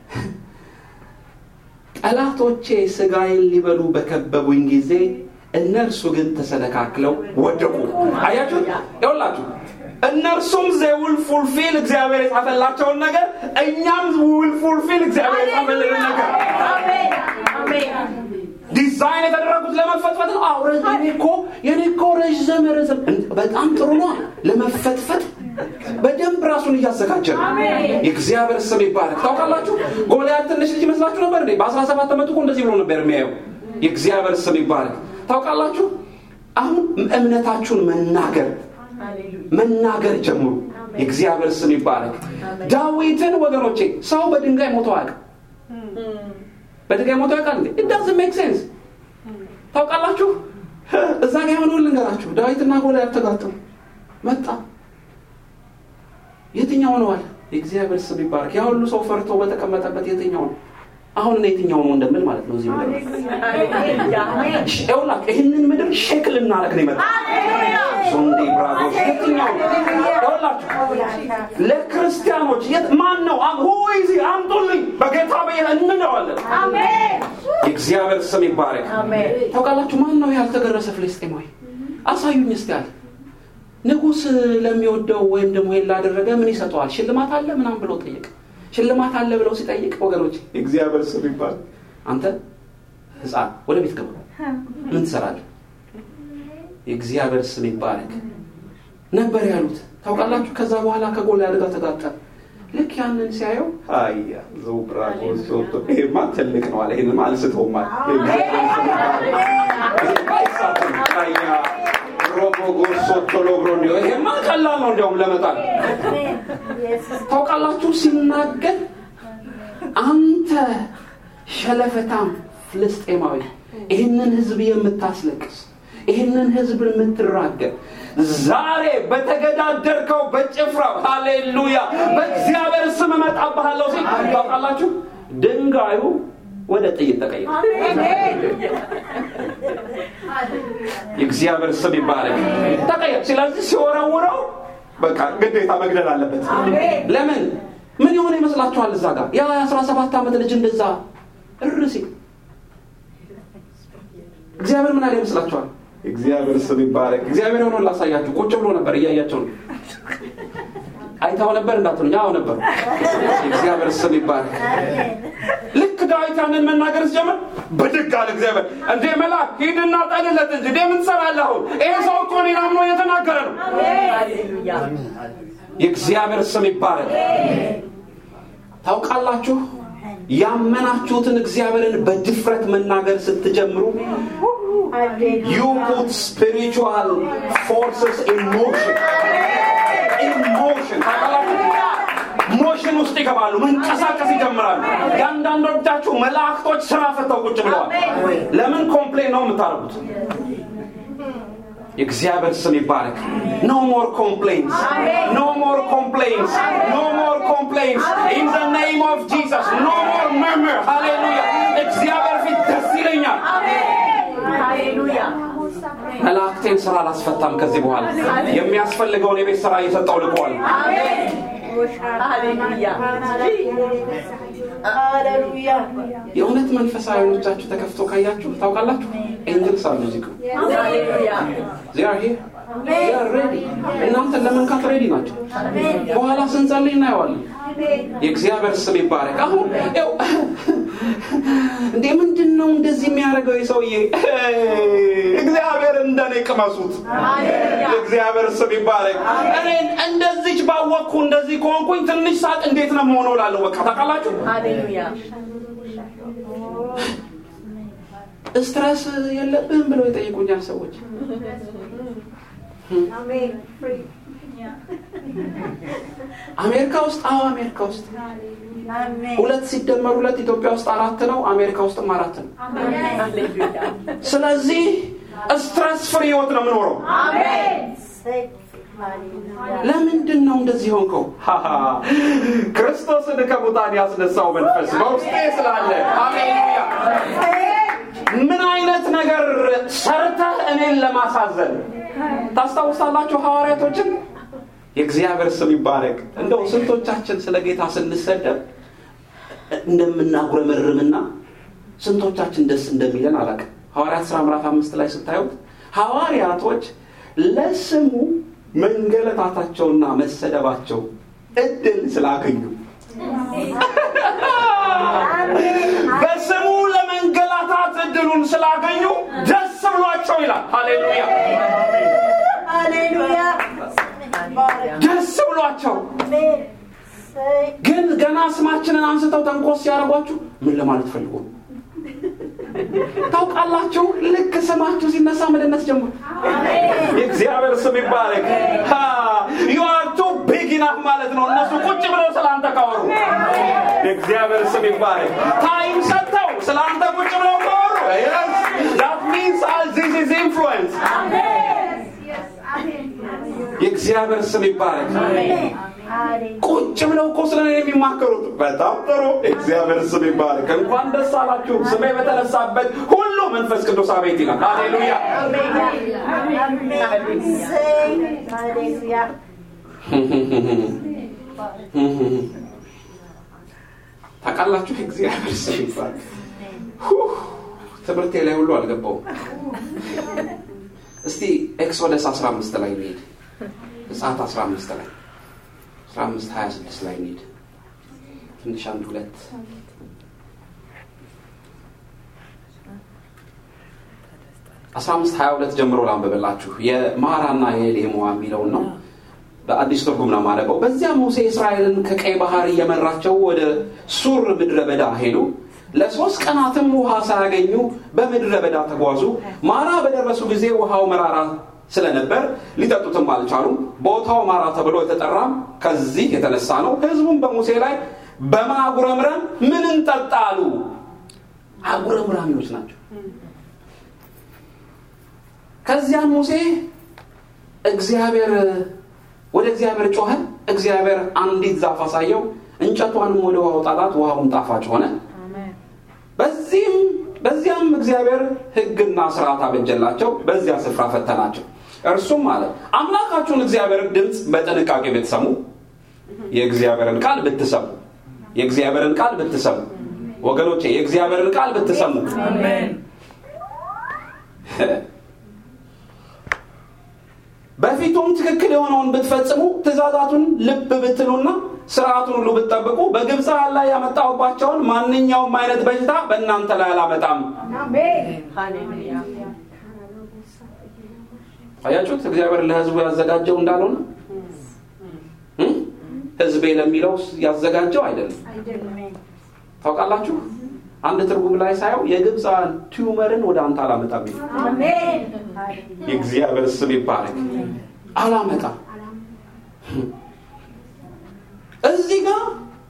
ጠላቶቼ ስጋዬን ሊበሉ በከበቡኝ ጊዜ እነርሱ ግን ተሰነካክለው ወደቁ አያችሁ ይውላችሁ እነርሱም ዘውል ፉልፊል እግዚአብሔር የጻፈላቸውን ነገር እኛም ውል ፉልፊል እግዚአብሔር የጻፈልን ነገር ዲዛይን የተደረጉት ለመፈትፈት ነው። አዎ የኔ እኮ የኔ እኮ ረዥም ረዥም በጣም ጥሩ ነው ለመፈትፈት በደንብ ራሱን እያዘጋጀ ነው። የእግዚአብሔር ስም ይባረክ። ታውቃላችሁ ጎልያድ ትንሽ ልጅ ይመስላችሁ ነበር እንዴ? በአስራ ሰባት ዓመቱ እኮ እንደዚህ ብሎ ነበር የሚያየው። የእግዚአብሔር ስም ይባረክ። ታውቃላችሁ አሁን እምነታችሁን መናገር መናገር ጀምሩ። የእግዚአብሔር ስም ይባረክ። ዳዊትን ወገኖቼ ሰው በድንጋይ ሞቶ አያውቅም። በድንጋይ ሞቶ ያውቃል እንዴ? ኢት ዳዝንት ሜክ ሴንስ። ታውቃላችሁ እዛ ጋ የሆነውን ልንገራችሁ። ዳዊትና ጎልያድ ተጋጠሙ። መጣ የትኛው ነው አለ። የእግዚአብሔር ስም ይባረክ። ያ ሁሉ ሰው ፈርቶ በተቀመጠበት የትኛው ነው? አሁን እኔ የትኛው ነው እንደምል ማለት ነው። እዚህ ምድር ይውላ ይህንን ምድር ሼክ ልናረግ ነው ይመጣ ሱንዴ ብራጎች የትኛው ይውላችሁ ለክርስቲያኖች ማን ነው ሁይዚ አምጡልኝ በጌታ በየ እንለዋለን። የእግዚአብሔር ስም ይባረክ። ታውቃላችሁ ማን ነው ያልተገረሰ ፍልስጤማዊ? አሳዩኝ እስቲ አለ። ንጉሥ ለሚወደው ወይም ደግሞ ይሄን ላደረገ ምን ይሰጠዋል? ሽልማት አለ ምናምን ብሎ ጠየቀ። ሽልማት አለ ብለው ሲጠይቅ ወገኖች የእግዚአብሔር ስም ይባል አንተ ህፃን ወደ ቤት ገባ ምን ትሰራለህ የእግዚአብሔር ስም ይባረክ ነበር ያሉት ታውቃላችሁ ከዛ በኋላ ከጎልያድ ጋር ተጋጠመ ልክ ያንን ሲያየው አያ ዘውብራጎ ይሄማ ትልቅ ነው አለ ይህንማ አልስተውም አለ ሮቦጎሶቶሎብሮ ይሄማ ቀላል ነው እንዲያውም ለመጣል ታውቃላችሁ ሲናገር አንተ ሸለፈታም ፍልስጤማዊ ይህንን ህዝብ የምታስለቅስ ይህንን ህዝብ የምትራገር ዛሬ በተገዳደርከው በጭፍራው ሃሌሉያ በእግዚአብሔር ስም እመጣብሃለሁ ሲል ታውቃላችሁ ድንጋዩ ወደ ጥይት ተቀይረ የእግዚአብሔር ስም ይባረክ ተቀየር ስለዚህ ሲወረውረው በቃ ግዴታ መግደል አለበት ለምን ምን የሆነ ይመስላችኋል እዛ ጋር ያ የአስራ ሰባት ዓመት ልጅ እንደዛ እርሲ እግዚአብሔር ምን አለ ይመስላችኋል እግዚአብሔር ስም ይባረክ እግዚአብሔር የሆነውን ላሳያችሁ ቁጭ ብሎ ነበር እያያቸው ነው አይታው ነበር እንዳትሉኝ አዎ ነበሩ እግዚአብሔር ስም ይባረክ ልክ ዳዊት ያንን መናገር ሲጀምር ብድግ አለ እግዚአብሔር እንዴ መልአክ ሂድና ጠልለት እንጂ እንዴ ምን ትሰራለህ አሁን ይሄ ሰው እኮ እኔን አምኖ እየተናገረ ነው የእግዚአብሔር ስም ይባረክ ታውቃላችሁ ያመናችሁትን እግዚአብሔርን በድፍረት መናገር ስትጀምሩ you put spiritual forces in motion in motion ሞሽን ውስጥ ይገባሉ መንቀሳቀስ ይጀምራሉ የአንዳንዶቻችሁ መላእክቶች ስራ ፈተው ቁጭ ብለዋል ለምን ኮምፕሌን ነው የምታደርጉት የእግዚአብሔር ስም ይባረክ ኖ ሞር ኮምፕሌንስ ኖ ሞር ኮምፕሌንስ ኖ ሞር ኮምፕሌንስ ኢን ዘ ኔም ኦፍ ጂሰስ ኖ ሞር መርመር ሃሌሉያ እግዚአብሔር ፊት ደስ ይለኛል መላእክቴን ስራ አላስፈታም ከዚህ በኋላ የሚያስፈልገውን የቤት ስራ እየሰጠው ልቀዋል የእውነት መንፈሳዊ አይኖቻችሁ ተከፍቶ ካያችሁ ታውቃላችሁ ኤንጅልስ አሉ እዚህ ሬዲ እናንተን ለመንካት ሬዲ ናቸው በኋላ ስንጸልይ እናየዋለን የእግዚአብሔር ስም ይባረክ አሁን ው እንዴ ምንድን ነው እንደዚህ የሚያደርገው የሰውዬ እግዚአብሔር እንደኔ ቅመሱት እግዚአብሔር ስም ይባረክ እኔን እንደዚች ባወቅኩ እንደዚህ ከሆንኩኝ ትንሽ ሳቅ እንዴት ነው መሆነው ላለሁ በቃ ታውቃላችሁ ስትረስ የለብህም ብለው ይጠይቁኛል ሰዎች አሜሪካ ውስጥ አዎ አሜሪካ ውስጥ ሁለት ሲደመር ሁለት ኢትዮጵያ ውስጥ አራት ነው አሜሪካ ውስጥም አራት ነው ስለዚህ ስትረስ ፍሪ ህይወት ነው የምኖረው ለምንድን ነው እንደዚህ ሆንከው ክርስቶስን ከሙታን ያስነሳው መንፈስ በውስጤ ስላለ አሜሉያ ምን አይነት ነገር ሰርተህ እኔን ለማሳዘን ታስታውሳላችሁ ሐዋርያቶችን የእግዚአብሔር ስም ይባረክ እንደው ስንቶቻችን ስለ ጌታ ስንሰደብ እንደምናጉረመርምና ስንቶቻችን ደስ እንደሚለን አላቅ ሐዋርያት ስራ ምዕራፍ አምስት ላይ ስታዩት ሐዋርያቶች ለስሙ መንገለታታቸውና መሰደባቸው እድል ስላገኙ በስሙ ለመንገላታት እድል እድሉን ስላገኙ ደስ ብሏቸው ይላል ሃሌሉያ ሃሌሉያ ደስ ብሏቸው ግን ገና ስማችንን አንስተው ተንኮስ ሲያደርጓችሁ ምን ለማለት ፈልጎ ነው? ታውቃላችሁ ልክ ስማችሁ ሲነሳ መደነስ ጀምሩ የእግዚአብሔር ስም ይባረክ ዩአርቱ ቢግ ኢናፍ ማለት ነው እነሱ ቁጭ ብለው ስለ አንተ ካወሩ የእግዚአብሔር ስም ይባረክ ታይም ሰጥተው ስለ አንተ ቁጭ ብለው ካወሩ ዳት ሚንስ ዚስ ኢዝ ኢንፍሉዌንስ የእግዚአብሔር ስም ይባረክ ቁጭ ብለው እኮ ስለ እኔ የሚማከሩት በጣም ጥሩ እግዚአብሔር ስም ይባረክ እንኳን ደስ አላችሁ ስሜ በተነሳበት ሁሉ መንፈስ ቅዱስ አቤት ይላል ሃሌሉያ ሃሌሉያ ታውቃላችሁ እግዚአብሔር ስም ይባረክ ሁህ፣ ትምህርቴ ላይ ሁሉ አልገባውም እስቲ ኤክሶደስ 15 ላይ እንሄድ ዘጸአት 15 ላይ 15 26 ላይ እንሄድ ትንሽ አንድ ሁለት አስራ አምስት ሀያ ሁለት ጀምሮ ላንብብላችሁ የማራና የሌሞዋ የሚለውን ነው በአዲስ ትርጉም ነው ማነበው በዚያ ሙሴ እስራኤልን ከቀይ ባህር እየመራቸው ወደ ሱር ምድረ በዳ ሄዱ ለሶስት ቀናትም ውሃ ሳያገኙ በምድረ በዳ ተጓዙ ማራ በደረሱ ጊዜ ውሃው መራራ ስለነበር ሊጠጡትም አልቻሉም ቦታው ማራ ተብሎ የተጠራም ከዚህ የተነሳ ነው ህዝቡም በሙሴ ላይ በማጉረምረም ምን እንጠጣ አሉ አጉረምራሚዎች ናቸው ከዚያም ሙሴ እግዚአብሔር ወደ እግዚአብሔር ጮኸ እግዚአብሔር አንዲት ዛፍ አሳየው እንጨቷንም ወደ ውሃው ጣላት ውሃውም ጣፋጭ ሆነ በዚህም በዚያም እግዚአብሔር ህግና ስርዓት አበጀላቸው በዚያ ስፍራ ፈተናቸው እርሱም አለ አምላካችሁን እግዚአብሔር ድምፅ በጥንቃቄ ብትሰሙ የእግዚአብሔርን ቃል ብትሰሙ የእግዚአብሔርን ቃል ብትሰሙ ወገኖቼ የእግዚአብሔርን ቃል ብትሰሙ በፊቱም ትክክል የሆነውን ብትፈጽሙ ትእዛዛቱን ልብ ብትሉና ስርዓቱን ሁሉ ብትጠብቁ በግብፃውያን ላይ ያመጣሁባቸውን ማንኛውም አይነት በሽታ በእናንተ ላይ አላመጣም አያችሁት እግዚአብሔር ለህዝቡ ያዘጋጀው እንዳልሆነ እም? ህዝቤ ለሚለው ያዘጋጀው አይደለም ታውቃላችሁ አንድ ትርጉም ላይ ሳየው የግብፃውያን ቲዩመርን ወደ አንተ አላመጣም ይላል። የእግዚአብሔር ስም ይባረክ አላመጣም እዚህ ጋር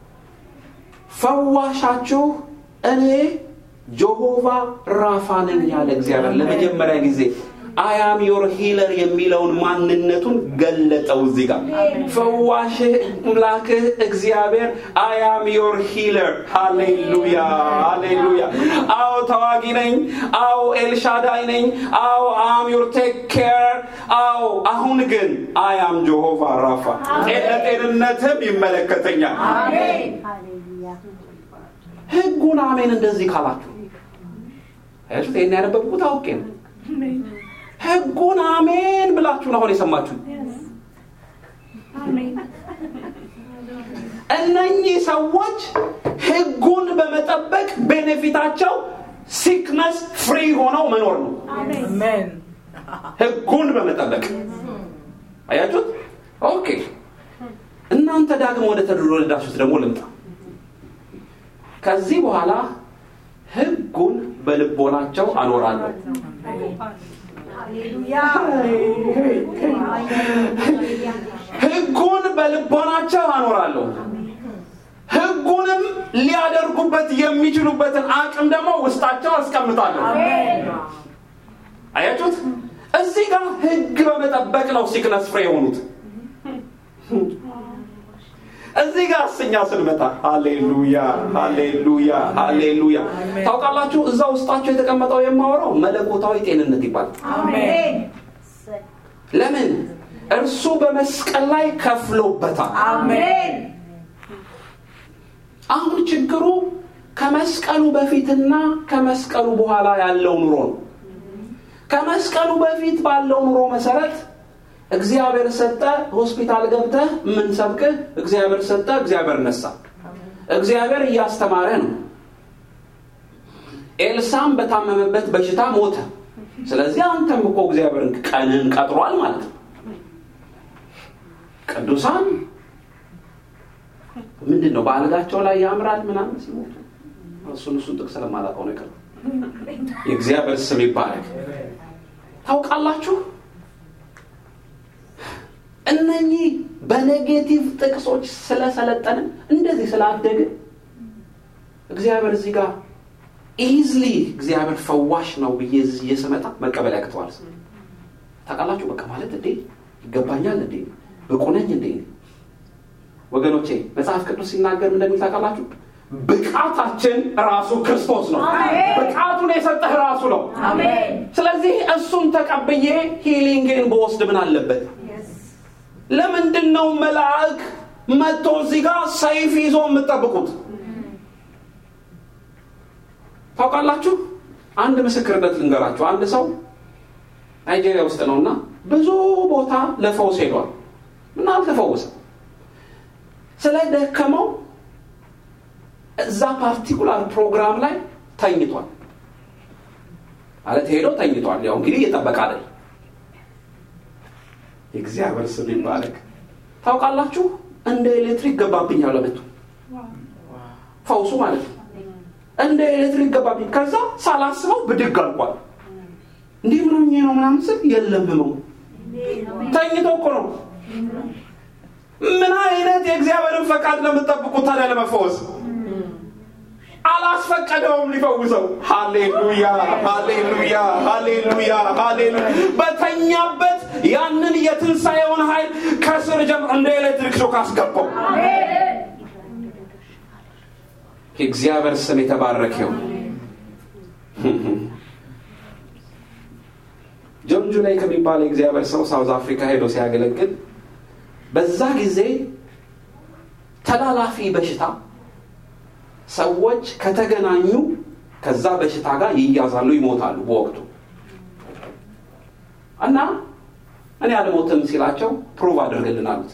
ፈዋሻችሁ እኔ ጆሆቫ ራፋ ነኝ ያለ እግዚአብሔር ለመጀመሪያ ጊዜ አያም ዮር ሂለር የሚለውን ማንነቱን ገለጠው እዚህ ጋር ፈዋሽህ አምላክህ እግዚአብሔር አያም ዮር ሂለር ሃሌሉያ ሃሌሉያ አዎ ተዋጊ ነኝ አዎ ኤልሻዳይ ነኝ አዎ አም ዮር ቴክ ኬር አዎ አሁን ግን አያም ጆሆቫ ራፋ ለጤንነትም ይመለከተኛል ህጉን አሜን እንደዚህ ካላችሁ አያችሁት ይህን ያነበብኩት አውቄ ነው ህጉን አሜን ብላችሁን አሁን የሰማችሁ እነኚህ ሰዎች ህጉን በመጠበቅ ቤኔፊታቸው ሲክነስ ፍሪ ሆነው መኖር ነው ህጉን በመጠበቅ አያችሁት ኦኬ እናንተ ዳግም ወደ ተወለዳችሁት ደግሞ ልምጣ ከዚህ በኋላ ህጉን በልቦናቸው አኖራለሁ ህጉን በልቦናቸው አኖራለሁ ህጉንም ሊያደርጉበት የሚችሉበትን አቅም ደግሞ ውስጣቸው አስቀምጣለሁ አያችሁት እዚህ ጋር ህግ በመጠበቅ ነው ሲክነስ ፍሬ የሆኑት እዚህ ጋር እስኛ ስንመጣ ሃሌሉያ ሃሌሉያ ሃሌሉያ ታውቃላችሁ እዛ ውስጣቸው የተቀመጠው የማወራው መለኮታዊ ጤንነት ይባላል ለምን እርሱ በመስቀል ላይ ከፍሎበታል አሁን ችግሩ ከመስቀሉ በፊትና ከመስቀሉ በኋላ ያለው ኑሮ ነው ከመስቀሉ በፊት ባለው ኑሮ መሰረት እግዚአብሔር ሰጠ ሆስፒታል ገብተህ የምንሰብክህ እግዚአብሔር ሰጠ እግዚአብሔር ነሳ እግዚአብሔር እያስተማረ ነው ኤልሳም በታመመበት በሽታ ሞተ። ስለዚህ አንተም እኮ እግዚአብሔርን ቀንን ቀጥሯል ማለት ነው። ቅዱሳን ምንድን ነው በአልጋቸው ላይ ያምራል ምናምን ሲሞቱ እሱን እሱን ጥቅስ ስለማላውቀው ነው የቀረው። የእግዚአብሔር ስም ይባረክ። ታውቃላችሁ እነኚህ በኔጌቲቭ ጥቅሶች ስለሰለጠንን እንደዚህ ስላደግን እግዚአብሔር እዚህ ጋር ኢዝሊ እግዚአብሔር ፈዋሽ ነው ብዬ እዚህ ስመጣ መቀበል ያቅተዋል። ታውቃላችሁ በቃ ማለት እንዴ ይገባኛል እንዴ ብቁ ነኝ እንዴ? ወገኖቼ መጽሐፍ ቅዱስ ሲናገር እንደሚል ታውቃላችሁ ብቃታችን ራሱ ክርስቶስ ነው። ብቃቱን የሰጠህ ራሱ ነው። ስለዚህ እሱን ተቀብዬ ሂሊንግን በወስድ ምን አለበት? ለምንድን ነው መልአክ መጥቶ እዚህ ጋር ሰይፍ ይዞ የምጠብቁት? ታውቃላችሁ አንድ ምስክርነት ልንገራችሁ። አንድ ሰው ናይጄሪያ ውስጥ ነው እና ብዙ ቦታ ለፈውስ ሄዷል እና አልተፈወሰም። ስለደከመው እዛ ፓርቲኩላር ፕሮግራም ላይ ተኝቷል። ማለት ሄዶ ተኝቷል። ያው እንግዲህ እየጠበቀ አይደል። የእግዚአብሔር ስም ይባረክ። ታውቃላችሁ እንደ ኤሌክትሪክ ገባብኝ አለመቱ ፈውሱ ማለት ነው። እንደ ኤሌክትሪክ ገባብኝ። ከዛ ሳላስበው ብድግ አልቋል። እንዲህ ምን ሆኜ ነው ምናምን ስል የለም ህመሙ ተኝቶ እኮ ነው። ምን አይነት የእግዚአብሔርን ፈቃድ ነው የምጠብቁት ታዲያ ለመፈወስ? አላስፈቀደውም ሊፈውሰው። ሃሌሉያ ሃሌሉያ ሃሌሉያ ሃሌሉያ። በተኛበት ያንን የትንሣኤውን ኃይል ከስር ጀምሮ እንደ ኤሌክትሪክ ሾክ አስገባው። የእግዚአብሔር ስም የተባረከው። ጆን ጁላይ ከሚባል የእግዚአብሔር ሰው ሳውዝ አፍሪካ ሄዶ ሲያገለግል በዛ ጊዜ ተላላፊ በሽታ ሰዎች ከተገናኙ ከዛ በሽታ ጋር ይያዛሉ፣ ይሞታሉ በወቅቱ እና እኔ አልሞትም ሲላቸው ፕሩቭ አድርግልን አሉት።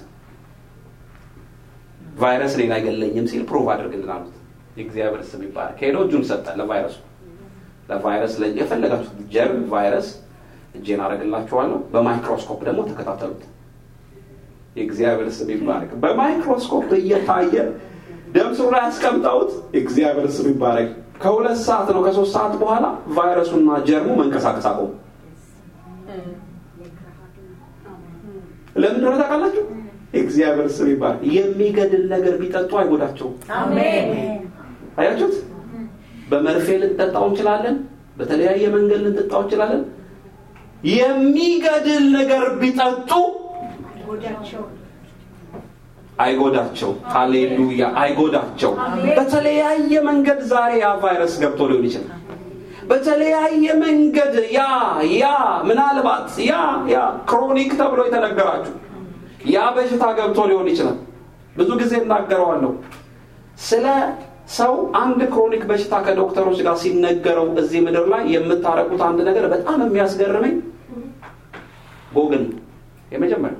ቫይረስ እኔን አይገለኝም ሲል ፕሩቭ አድርግልን አሉት። የእግዚአብሔር ስም ይባላል። ከሄዶ እጁን ሰጠ ለቫይረሱ። ለቫይረስ የፈለጋችሁት ጀርም ቫይረስ እጄን አደርግላችኋለሁ። በማይክሮስኮፕ ደግሞ ተከታተሉት። የእግዚአብሔር ስም ይባረክ። በማይክሮስኮፕ እየታየ ደም ስሩ ላይ ያስቀምጠውት። የእግዚአብሔር ስም ይባረክ። ከሁለት ሰዓት ነው ከሶስት ሰዓት በኋላ ቫይረሱና ጀርሙ መንቀሳቀስ አቆሙ። ለምን እንደሆነ ታውቃላችሁ? የእግዚአብሔር ስም ይባረክ። የሚገድል ነገር ቢጠጡ አይጎዳቸውም። አያችሁት? በመርፌ ልንጠጣው እንችላለን። በተለያየ መንገድ ልንጠጣው እንችላለን። የሚገድል ነገር ቢጠጡ አይጎዳቸው። ሃሌሉያ! አይጎዳቸው። በተለያየ መንገድ ዛሬ ያ ቫይረስ ገብቶ ሊሆን ይችላል። በተለያየ መንገድ ያ ያ ምናልባት ያ ያ ክሮኒክ ተብሎ የተነገራችሁ ያ በሽታ ገብቶ ሊሆን ይችላል። ብዙ ጊዜ እናገረዋለሁ ስለ ሰው አንድ ክሮኒክ በሽታ ከዶክተሮች ጋር ሲነገረው እዚህ ምድር ላይ የምታረቁት አንድ ነገር በጣም የሚያስገርመኝ ጎግል የመጀመሪያ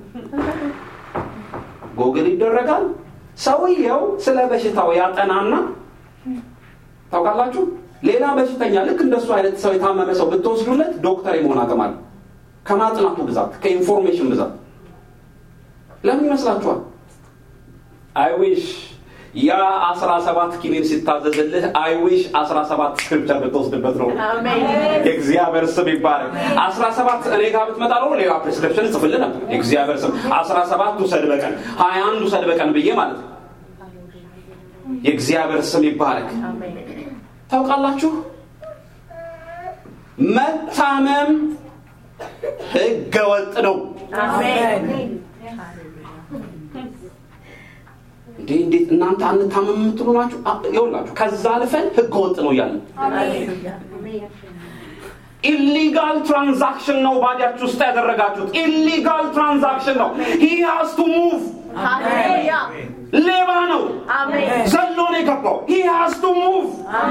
ጎግል ይደረጋል። ሰውየው ስለ በሽታው ያጠናና ታውቃላችሁ፣ ሌላ በሽተኛ ልክ እንደሱ አይነት ሰው የታመመ ሰው ብትወስዱለት ዶክተር የመሆን አቅም አለ። ከማጥናቱ ብዛት፣ ከኢንፎርሜሽን ብዛት። ለምን ይመስላችኋል? አይዊሽ ያ አስራ ሰባት ኪኒን ሲታዘዝልህ አይዊሽ አስራ ሰባት ስክሪፕቸር ብትወስድበት ነው። የእግዚአብሔር ስም ይባረክ። አስራ ሰባት እኔ ጋር ብትመጣ ነው ሌላ ፕሬስክሪፕሽን ጽፍልህ ነበር። የእግዚአብሔር ስም አስራ ሰባት ውሰድ በቀን ሀያ አንድ ውሰድ በቀን ብዬ ማለት ነው። የእግዚአብሔር ስም ይባረክ። ታውቃላችሁ መታመም ህገ ወጥ ነው። እንዴ እንዴት እናንተ አንታመም የምትሉ ናችሁ? ይኸውላችሁ ከዛ አልፈን ህገ ወጥ ነው እያለን ኢሊጋል ትራንዛክሽን ነው ባዲያችሁ ውስጥ ያደረጋችሁት። ኢሊጋል ትራንዛክሽን ነው። ሂ ሃዝ ቱ ሙቭ ሌባ ነው። ዘሎ ነው የገባው። ሂ ሃዝ ቱ ሙቭ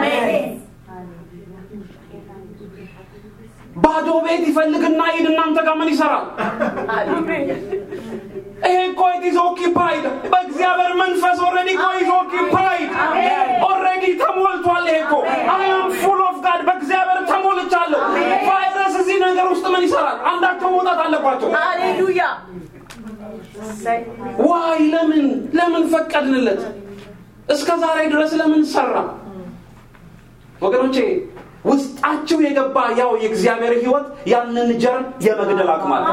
ባዶ ቤት ይፈልግና ሂድ እናንተ ጋር ምን ይሰራል? ይሄ እኮ ኢዝ ኦኪፓይድ በእግዚአብሔር መንፈስ ኦልሬዲ እኮ ኢዝ ኦኪፓይድ ኦልሬዲ ተሞልቷል። ይሄ እኮ አይ አም ፉል ኦፍ ጋድ ይፈጠራል። አንዳቸው መውጣት አለባቸው። ሃሌሉያ ዋይ ለምን ለምን ፈቀድንለት? እስከ ዛሬ ድረስ ለምን ሰራ? ወገኖቼ ውስጣችሁ የገባ ያው የእግዚአብሔር ሕይወት ያንን ጀርም የመግደል አቅም አለ።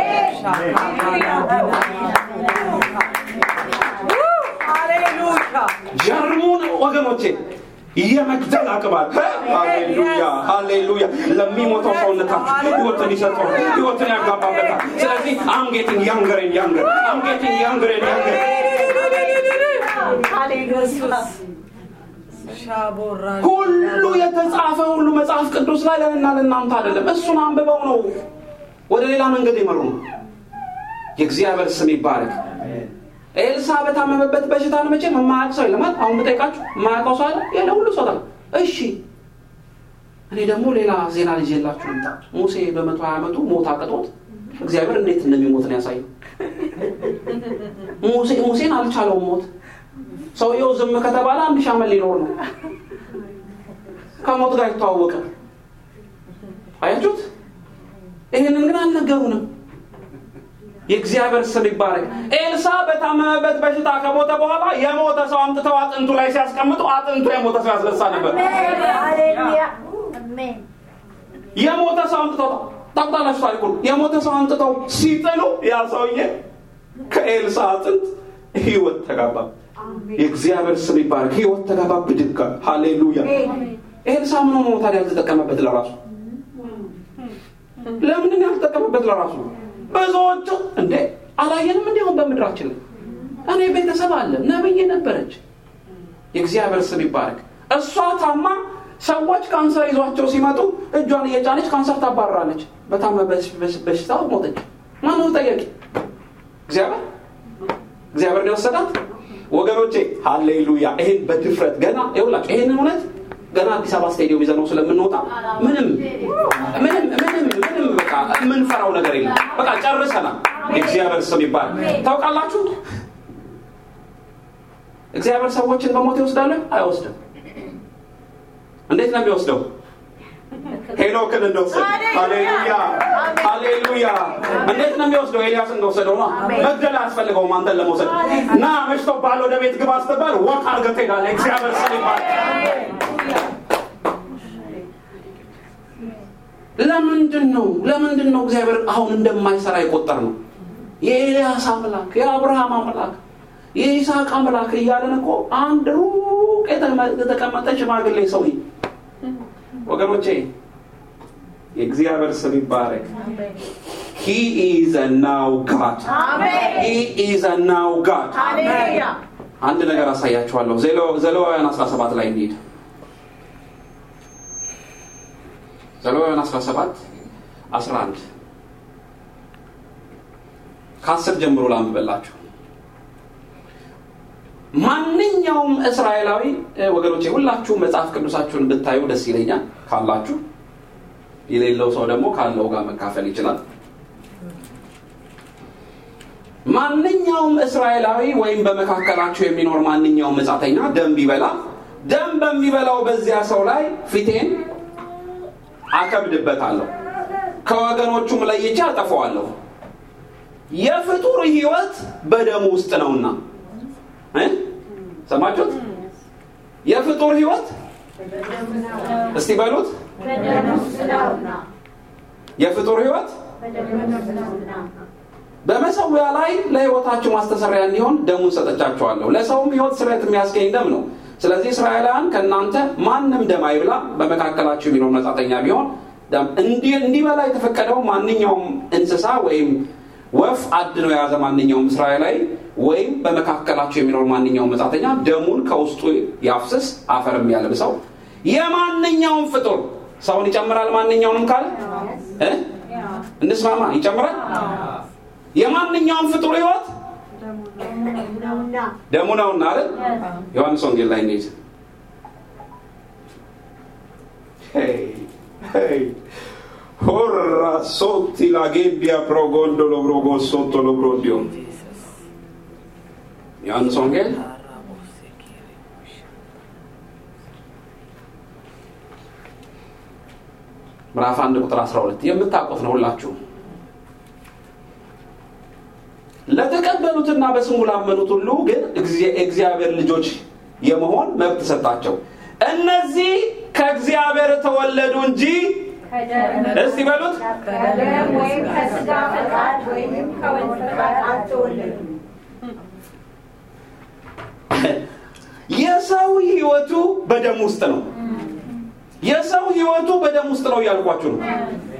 ሃሌሉያ ጀርሙን ወገኖቼ የመግደል አቅም አለ። ሃሌሉያ ሃሌሉያ። ለሚሞተው ሰውነታችሁ ሕይወትን ይሰጠዋል፣ ሕይወትን ያጋባበታል። ስለዚህ አም ጌቲንግ ያንገር ኤንድ ያንገር አም ጌቲንግ ያንገር ኤንድ ያንገር ሻቦራ ሁሉ የተጻፈ ሁሉ መጽሐፍ ቅዱስ ላይ ለእና ለእናንተ አይደለም። እሱን አንብበው ነው ወደ ሌላ መንገድ የመሩ ነው። የእግዚአብሔር ስም ይባረክ። ኤልሳ በታመመበት በሽታ ነው። መቼም የማያውቅ ሰው የለም። አሁን ብጠይቃችሁ የማያውቀው ሰው አለ? የለ፣ ሁሉ ሰው ታለ። እሺ፣ እኔ ደግሞ ሌላ ዜና ልጅ የላችሁ ልምጣ። ሙሴ በመቶ ሀያ ዓመቱ ሞት አቅጦት እግዚአብሔር እንዴት እንደሚሞት ነው ያሳየው። ሙሴ ሙሴን አልቻለውም ሞት ሰውየው ዝም ከተባለ አንድ ሺህ ዓመት ሊኖር ነው። ከሞት ጋር ይተዋወቀ። አያችሁት? ይህንን ግን አልነገሩንም። የእግዚአብሔር ስም ይባረክ። ኤልሳ በታመመበት በሽታ ከሞተ በኋላ የሞተ ሰው አምጥተው አጥንቱ ላይ ሲያስቀምጡ አጥንቱ የሞተ ሰው ያስነሳ ነበር። የሞተ ሰው አምጥተው ታውቃላችሁ ታሪኩን። የሞተ ሰው አምጥተው ሲጥሉ ያ ሰውዬ ከኤልሳ አጥንት ህይወት ተጋባ። የእግዚአብሔር ስም ይባረክ። ህይወት ተጋባ ብድጋ። ሃሌሉያ። ኤልሳ ምን ሆኖ ታዲያ ያልተጠቀመበት ለራሱ? ለምንድን ያልተጠቀመበት ለራሱ? ብዙዎቹ እንዴ አላየንም? እንዲሁም በምድራችን ላይ እኔ ቤተሰብ አለ ነብይ ነበረች። የእግዚአብሔር ስም ይባረክ። እሷ ታማ ሰዎች ካንሰር ይዟቸው ሲመጡ እጇን እየጫነች ካንሰር ታባርራለች። በታመ በሽታ ሞተች። ማነው ጠያቂ? እግዚአብሔር እግዚአብሔር ነው የወሰዳት። ወገኖቼ ሃሌሉያ። ይሄን በድፍረት ገና ይኸውላችሁ ይሄንን እውነት ገና አዲስ አበባ ስቴዲየም ይዘነው ስለምንወጣ ምንም ምንም ምንም ምንም በቃ የምንፈራው ነገር የለም። በቃ ጨርሰናል። የእግዚአብሔር ስም ይባል። ታውቃላችሁ እግዚአብሔር ሰዎችን በሞት ይወስዳል? አይወስድም። እንዴት ነው የሚወስደው? ሄኖክን እንደወሰደ ሃሌሉያ ሃሌሉያ። እንዴት ነው የሚወስደው? ኤልያስ እንደወሰደው ነው። መግደል አያስፈልገውም አንተን ለመውሰድ። እና መሽቶብሃል ወደ ቤት ግባ ስትባል ወቅ አድርገህ ትሄዳለህ። እግዚአብሔር ስም ይባል። ለምንድን ነው ለምንድን ነው እግዚአብሔር አሁን እንደማይሰራ የቆጠር ነው? የኤልያስ አምላክ የአብርሃም አምላክ የይስሐቅ አምላክ እያለን እኮ አንድ ሩቅ የተቀመጠ ሽማግሌ ሰውዬ ወገኖቼ የእግዚአብሔር ስም ይባረክ። ሂ ኢዝ ናው ጋድ ሂ ኢዝ ናው ጋድ። አንድ ነገር አሳያችኋለሁ። ዘሌዋውያን 17 ላይ እንሂድ። ዘሌዋውያን 17 11 ከአስር ጀምሮ ላንብበላችሁ። ማንኛውም እስራኤላዊ ወገኖቼ ሁላችሁ መጽሐፍ ቅዱሳችሁን ብታዩ ደስ ይለኛል ካላችሁ የሌለው ሰው ደግሞ ካለው ጋር መካፈል ይችላል ማንኛውም እስራኤላዊ ወይም በመካከላችሁ የሚኖር ማንኛውም መጻተኛ ደም ቢበላ ደም በሚበላው በዚያ ሰው ላይ ፊቴን አከብድበታለሁ ከወገኖቹም ለይቼ አጠፋዋለሁ የፍጡር ህይወት በደሙ ውስጥ ነውና ሰማችሁት የፍጡር ህይወት እስቲ በሉት የፍጡር ህይወት በመሰዊያ ላይ ለህይወታችሁ ማስተሰሪያ እንዲሆን ደሙን ሰጠቻችኋለሁ ለሰውም ህይወት ስርየት የሚያስገኝ ደም ነው ስለዚህ እስራኤላውያን ከእናንተ ማንም ደም አይብላ በመካከላችሁ የሚኖር መጻተኛ ቢሆን እንዲበላ የተፈቀደው ማንኛውም እንስሳ ወይም ወፍ አድኖ የያዘ ማንኛውም እስራኤላዊ ወይም በመካከላቸው የሚኖር ማንኛውም መጻተኛ ደሙን ከውስጡ ያፍስስ አፈርም ያልብሰው የማንኛውም ፍጡር ሰውን ይጨምራል ማንኛውንም ካለ እንስማማ ይጨምራል የማንኛውም ፍጡር ህይወት ደሙ ነውና አይደል ዮሐንስ ወንጌል ላይ እንሂድ Horra sotti la gebbia pro gondolo brogo sotto lo brodio. ዮሐንስ ወንጌል ምዕራፍ አንድ ቁጥር 12 የምታውቁት ነው ሁላችሁ ለተቀበሉትና በስሙ ላመኑት ሁሉ ግን እግዚአብሔር ልጆች የመሆን መብት ሰጣቸው እነዚህ ከእግዚአብሔር ተወለዱ እንጂ እስቲ በሉት ከደም ወይም ከስጋ ፈቃድ ወይም ከወንድ ፈቃድ አልተወለዱም። የሰው ህይወቱ በደም ውስጥ ነው የሰው ህይወቱ በደም ውስጥ ነው እያልኳችሁ ነው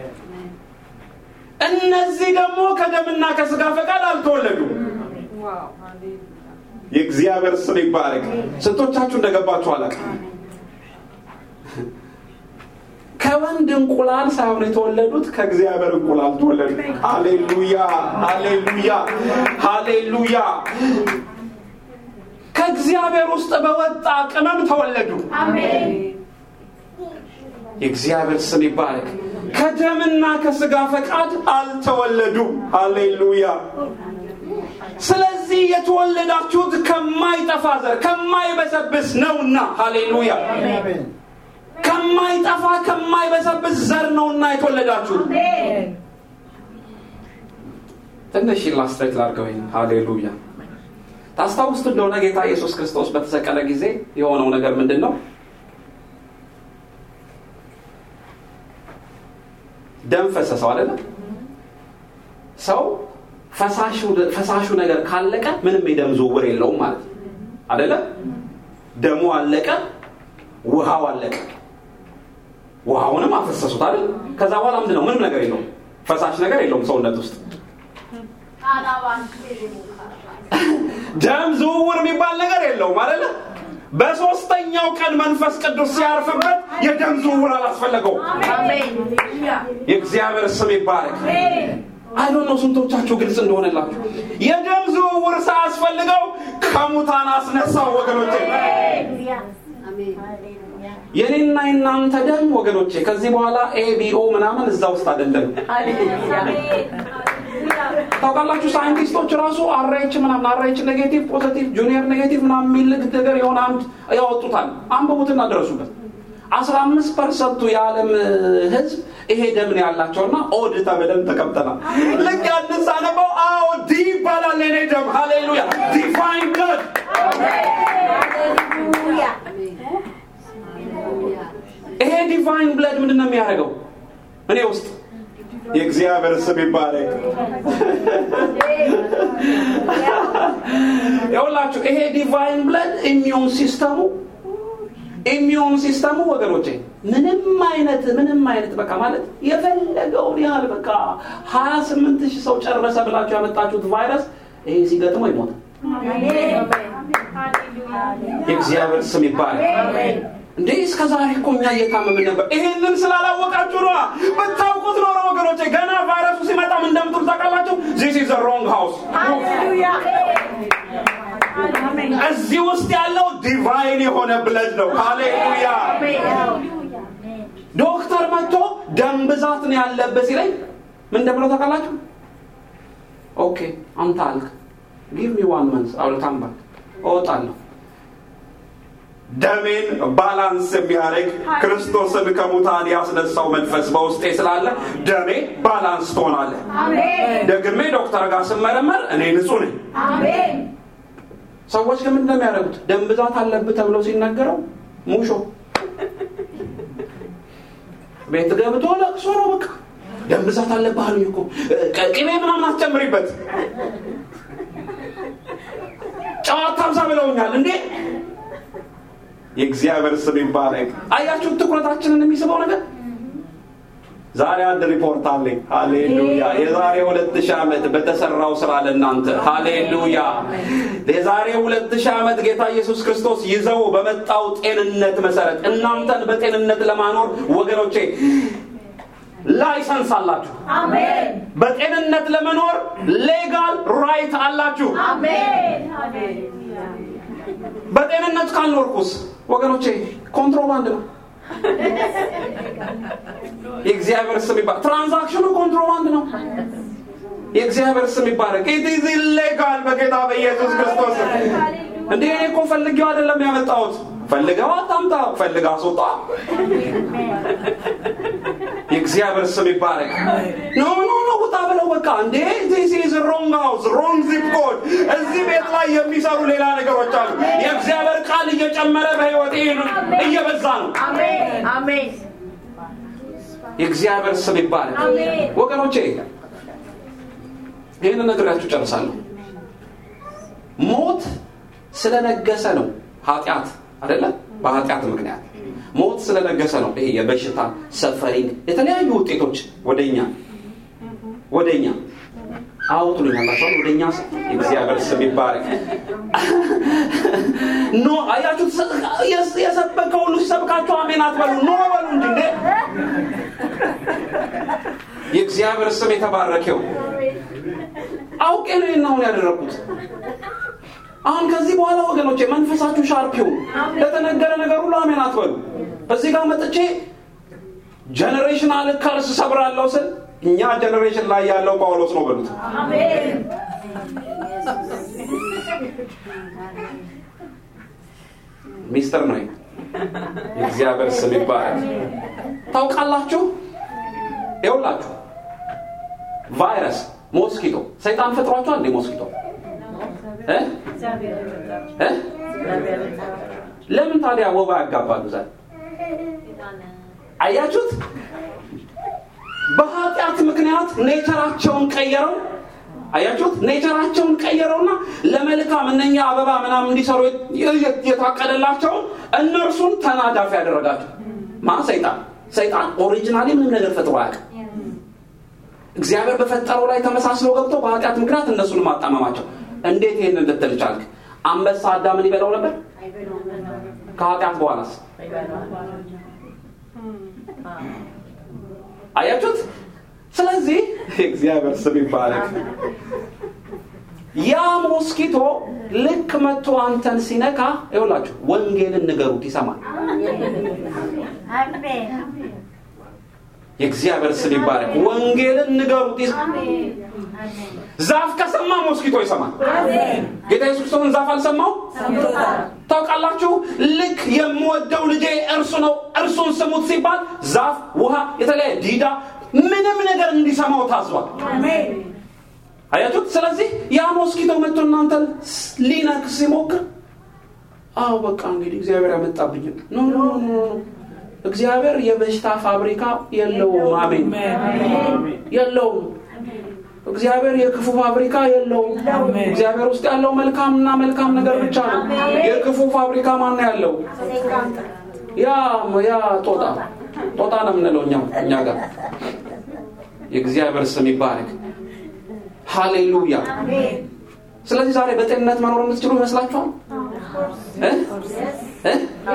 እነዚህ ደግሞ ከደምና ከስጋ ፈቃድ አልተወለዱም የእግዚአብሔር ስም ይባረክ ስንቶቻችሁ እንደገባችሁ አላቅ ከወንድ እንቁላል ሳይሆን የተወለዱት ከእግዚአብሔር እንቁላል ተወለዱ ሃሌሉያ ሃሌሉያ ሃሌሉያ ከእግዚአብሔር ውስጥ በወጣ ቅመም ተወለዱ አሜን። የእግዚአብሔር ስም ይባረክ ከደምና ከስጋ ፈቃድ አልተወለዱም ሃሌሉያ ስለዚህ የተወለዳችሁት ከማይጠፋ ዘር ከማይበሰብስ ነውና ሃሌሉያ ከማይጠፋ ከማይበሰብስ ዘር ነውና የተወለዳችሁት አሜን። ትንሽ ኢላስትሬት ላድርገው ይሄን ሃሌሉያ ታስታውስት እንደሆነ ጌታ ኢየሱስ ክርስቶስ በተሰቀለ ጊዜ የሆነው ነገር ምንድን ነው ደም ፈሰሰው አይደለም ሰው ፈሳሹ ነገር ካለቀ ምንም የደም ዝውውር የለውም ማለት ነው አደለ ደሙ አለቀ ውሃው አለቀ ውሃውንም አፈሰሱት አይደል ከዛ በኋላ ምንድን ነው ምንም ነገር የለውም ፈሳሽ ነገር የለውም ሰውነት ውስጥ ደም ዝውውር የሚባል ነገር የለውም አይደለ በሶስተኛው ቀን መንፈስ ቅዱስ ሲያርፍበት የደም ዝውውር አላስፈለገው አሜን። የእግዚአብሔር ስም ይባረክ አይዶን ነው ስንቶቻችሁ ግልጽ እንደሆነላችሁ የደም ዝውውር ሳያስፈልገው ከሙታን አስነሳው ወገኖቼ የኔና የናንተ ደም ወገኖቼ ከዚህ በኋላ ኤቢኦ ምናምን እዛ ውስጥ አይደለም ታውቃላችሁ ሳይንቲስቶች ራሱ አራይች ምናምን አራይች ኔጌቲቭ ፖዘቲቭ ጁኒየር ኔጌቲቭ ምናምን የሚል ነገር የሆነ አንድ ያወጡታል አንብቡትና ደረሱበት አስራ አምስት ፐርሰንቱ የዓለም ህዝብ ይሄ ደም ነው ያላቸውና ኦድ ተብለን ተቀምጠናል ልክ ያንን ሳነበው አዎ ዲ ይባላል የኔ ደም ሃሌሉያ ዲፋይን ብለድ ይሄ ዲቫይን ብለድ ምንድን ነው የሚያደርገው እኔ ውስጥ የእግዚአብሔር ስም ይባረክ ይኸውላችሁ ይሄ ዲቫይን ብለድ ኢሚዩን ሲስተሙ ኢሚዩን ሲስተሙ ወገኖቼ ምንም አይነት ምንም አይነት በቃ ማለት የፈለገውን ያህል በቃ ሀያ ስምንት ሺህ ሰው ጨረሰ ብላችሁ ያመጣችሁት ቫይረስ ይሄ ሲገጥመው ይሞታል የእግዚአብሔር ስም ይባላል እንዴ እስከ ዛሬ እኮ እኛ እየታመምን ነበር ይሄንን ስላላወቃችሁ ነዋ ብታውቁት ኖሮ ወገኖቼ ገና ቫይረሱ ሲመጣም እንደምትሉ ታውቃላችሁ ዚስ ኢዝ ሮንግ ሃውስ እዚህ ውስጥ ያለው ዲቫይን የሆነ ብለድ ነው ሃሌሉያ ዶክተር መጥቶ ደም ብዛት ነው ያለበት ሲለኝ ምን እንደምለው ታውቃላችሁ ኦኬ አንተ አልክ ጊቭ ሚ ዋን መንስ አውልካም ባክ እወጣለሁ ደሜን ባላንስ የሚያደርግ ክርስቶስን ከሙታን ያስነሳው መንፈስ በውስጤ ስላለ ደሜ ባላንስ ትሆናለ ደግሜ ዶክተር ጋር ስመረመር እኔ ንጹህ ነኝ ሰዎች ግን ምንድነው የሚያደርጉት ደም ብዛት አለብህ ተብለው ሲነገረው ሙሾ ቤት ገብቶ ለቅሶ ነው በቃ ደም ብዛት አለብህ አሉኝ እኮ ቅቤ ምናምን አትጨምሪበት ጨዋታ አብዛ ብለውኛል እንዴ የእግዚአብሔር ስም ይባረክ አያችሁ ትኩረታችንን የሚስበው ነገር ዛሬ አንድ ሪፖርት አለኝ ሃሌሉያ የዛሬ ሁለት ሺህ ዓመት በተሰራው ስራ ለእናንተ ሃሌሉያ የዛሬ ሁለት ሺህ ዓመት ጌታ ኢየሱስ ክርስቶስ ይዘው በመጣው ጤንነት መሰረት እናንተን በጤንነት ለማኖር ወገኖቼ ላይሰንስ አላችሁ በጤንነት ለመኖር ሌጋል ራይት አላችሁ በጤንነት ካልኖርኩስ ወገኖቼ ኮንትሮባንድ ነው የእግዚአብሔር ስም ይባረክ ትራንዛክሽኑ ኮንትሮባንድ ነው የእግዚአብሔር ስም ይባረክ ኢትዝ ኢሌጋል በጌታ በኢየሱስ ክርስቶስ እንዴ እኔ እኮ ፈልጌው አይደለም ያመጣሁት ፈልገው አታምጣ ፈልጋ አስወጣ እግዚአብሔር ስም ይባረክ ኖ ኖ ኖ ውጣ ብለው በቃ እንዴ ዚስ ኢዝ ሮንግ ሃውስ ሮንግ ዚፕ ኮድ እዚህ ቤት ላይ የሚሰሩ ሌላ ነገሮች አሉ የእግዚአብሔር ቃል እየጨመረ በህይወት እየበዛ ነው Amen. Amen. የእግዚአብሔር ስም ይባረክ አሜን። ወገኖቼ ይህን ነግሬያችሁ ጨርሳለሁ ሞት ስለነገሰ ነው ኃጢአት አይደለ በኃጢአት ምክንያት ሞት ስለነገሰ ነው ይሄ የበሽታ ሰፈሪንግ የተለያዩ ውጤቶች ወደኛ ወደኛ አውጡልኛላቸዋል ወደኛ እግዚአብሔር ስም ይባረክ ኖ አያችሁት የስ- የሰበከ ሁሉ ሲሰብካቸው አሜን አትበሉ ኖ በሉ እንጂ እንዴ የእግዚአብሔር ስም የተባረከው አውቄ ነው ይህን አሁን ያደረኩት አሁን ከዚህ በኋላ ወገኖቼ መንፈሳችሁ ሻርፕ ይሁን ለተነገረ ነገር ሁሉ አሜን አትበሉ እዚህ ጋር መጥቼ ጀኔሬሽናል ከርስ ሰብራለሁ ስል እኛ ጀኔሬሽን ላይ ያለው ጳውሎስ ነው በሉት Amen. ሚስጥር ነው ይሄ። የእግዚአብሔር ስም ይባላል ታውቃላችሁ ይውላችሁ ቫይረስ ሞስኪቶ ሰይጣን ፈጥሯቸዋል እንዴ ሞስኪቶ እ? እ? ለምን ታዲያ ወባ ያጋባሉ ዛሬ አያችሁት በኃጢአት ምክንያት ኔቸራቸውን ቀየረው አያችሁት ኔቸራቸውን ቀየረውና ለመልካም እነኛ አበባ ምናምን እንዲሰሩ የ- የታቀደላቸውን እነርሱን ተናዳፊ ያደረጋቸው ማ ሰይጣን ሰይጣን ኦሪጂናሊ ምንም ነገር ፈጥሮ አያውቅም እግዚአብሔር በፈጠረው ላይ ተመሳስሎ ገብቶ በኃጢአት ምክንያት እነሱን ማጣመማቸው እንዴት ይህን ልትል ቻልክ አንበሳ አዳምን ይበላው ነበር ከኃጢአት በኋላስ አያችሁት ስለዚህ እግዚአብሔር ስም ይባረክ ያ ሞስኪቶ ልክ መጥቶ አንተን ሲነካ ይውላችሁ ወንጌልን ንገሩት ይሰማል የእግዚአብሔር ስም ይባረክ ወንጌልን ንገሩት ይሰማል ዛፍ ከሰማ ሞስኪቶ ይሰማል ጌታ ኢየሱስ ክርስቶስን ዛፍ አልሰማው ታውቃላችሁ ልክ የምወደው ልጄ እርሱ ነው እርሱን ስሙት ሲባል ዛፍ ውሃ የተለያየ ዲዳ ምንም ነገር እንዲሰማው ታዟል አያችሁት ስለዚህ ያ ሞስኪቶ መጥቶ እናንተ ሊነክ ሲሞክር አዎ በቃ እንግዲህ እግዚአብሔር ያመጣብኝ ኖ ኖ ኖ ኖ እግዚአብሔር የበሽታ ፋብሪካ የለውም አሜን የለውም እግዚአብሔር የክፉ ፋብሪካ የለውም እግዚአብሔር ውስጥ ያለው መልካምና መልካም ነገር ብቻ ነው የክፉ ፋብሪካ ማን ነው ያለው ያ ያ ጦጣ ጦጣ ነው የምንለው እኛ እኛ ጋር የእግዚአብሔር ስም ይባረክ ሃሌሉያ ስለዚህ ዛሬ በጤንነት መኖር የምትችሉ ይመስላችኋል እ? እ?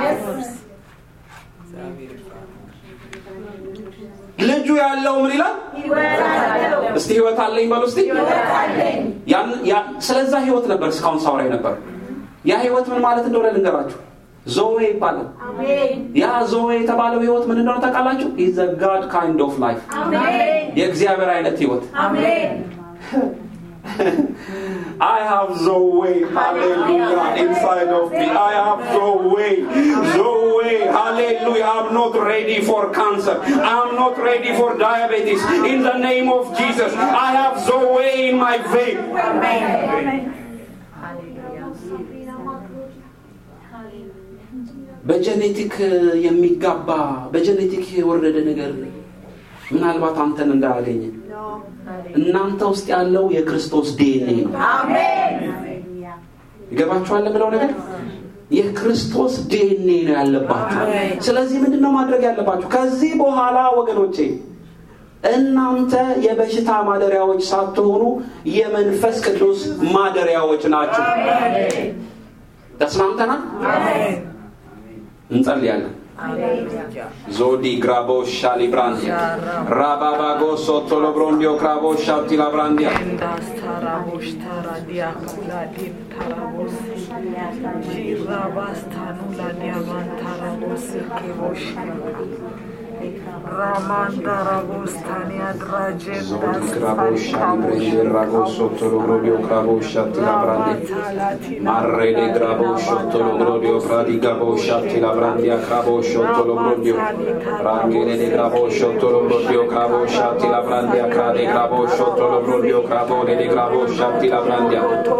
ልጁ ያለው ምን ይላል እስቲ ህይወት አለኝ በሉ እስቲ ያን- ያ- ስለዛ ህይወት ነበር እስካሁን ሳውራ ነበር ያ ህይወት ምን ማለት እንደሆነ ልንገራችሁ ዞዌ ይባላል ያ ዞዌ የተባለው ህይወት ምን እንደሆነ ታውቃላችሁ ኢዝ ጋድ ካይንድ ኦፍ ላይፍ የእግዚአብሔር አይነት ህይወት I have Zoe, hallelujah, inside of me. I have Zoe, Zoe, hallelujah. I'm not ready for cancer. I'm not ready for diabetes. In the name of Jesus, I have Zoe in my vein. በጀኔቲክ የሚጋባ በጀኔቲክ የወረደ ነገር ምናልባት አንተን እንዳያገኘ እናንተ ውስጥ ያለው የክርስቶስ ዲኤንኤ ነው ይገባችኋል ብለው ነገር የክርስቶስ ዲኤንኤ ነው ያለባችሁ ስለዚህ ምንድን ነው ማድረግ ያለባችሁ ከዚህ በኋላ ወገኖቼ እናንተ የበሽታ ማደሪያዎች ሳትሆኑ የመንፈስ ቅዱስ ማደሪያዎች ናቸው ተስማምተናል እንጸልያለን ዞዲ ግራቦ ሻሊብራንዲ ራባባጎ ሶቶሎብሮንዲዮ ክራቦ ሻፕቲላብራንዲያ እንዳስታራቦሽ ታራዲያ ኩላዲን ታራቦስ ጂራባስታኑ ላዲያማን ታራቦስ ኬቦሽ Ramandarabostania Dragenda Zotikrabosha librende ragoso tolobrodio krabosha tilabrande. Marre de grabosho tolobrodio fradi gabosha tilabrandia krabosho tolobrodio. Rangere de grabosho tolobrodio krabosha tilabrandia krade grabosho tolobrodio krabode de grabosha tilabrandia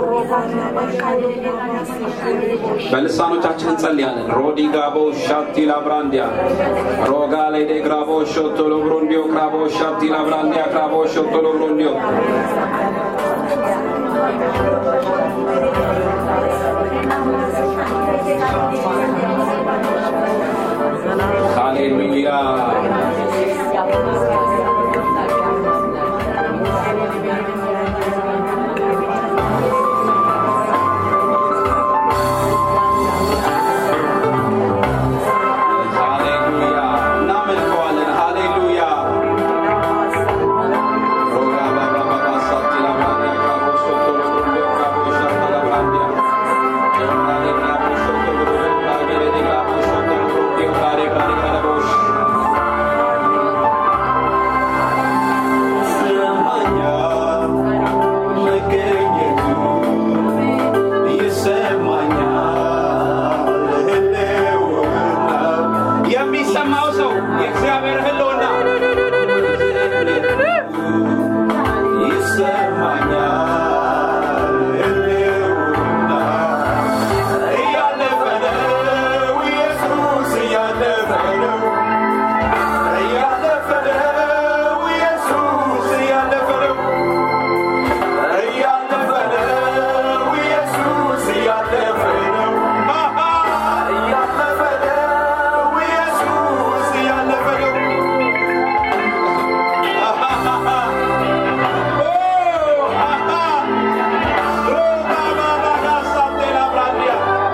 በልሳኖቻችን እንጸልያለን። ሮዲ ጋቦ ሻቲ ላብራንዲያ ሮጋ ላይ ደ ግራቦ ሾቶሎ ብሮንዲዮ ክራቦ ሻቲ ላብራንዲያ ክራቦ ሾቶሎ ብሮንዲዮ ሃሌሉያ ሃሌሉያ እናመልከዋለን። ሃሌሉያ ሮጋ ባባ ባባ ሳቲ ላብራንዲያ ክራቦ ሾቶሎ ብሮንዲዮ ክራቦ ሻቲ ላብራንዲያ ሮጋ ደ ግራቦ ሾቶሎ ብሮንዲዮ ክራጌ ደ ግራቦ ሾቶሎ ብሮንዲዮ ክራዴ ክራዴ ክራቦሽ ይሰማኛል መገኘቱ ይሰማኛል ህልውናው የሚሰማው ሰው የእግዚአብሔር ህልውና ይሰማኛል ህልውናው እያለፈ ነው ኢየሱስ እያለፈ ነው እያለፈ ነው ኢየሱስ እያለፈ ነው እያለፈ ነው ኢየሱስ እያለፈ ነው አሃ እያለፈ ነው ኢየሱስ እያለፈ ነው አሃሃሃ ኦ አሃ ሮማ ባባጋ ሳቴላ ብራንዲያ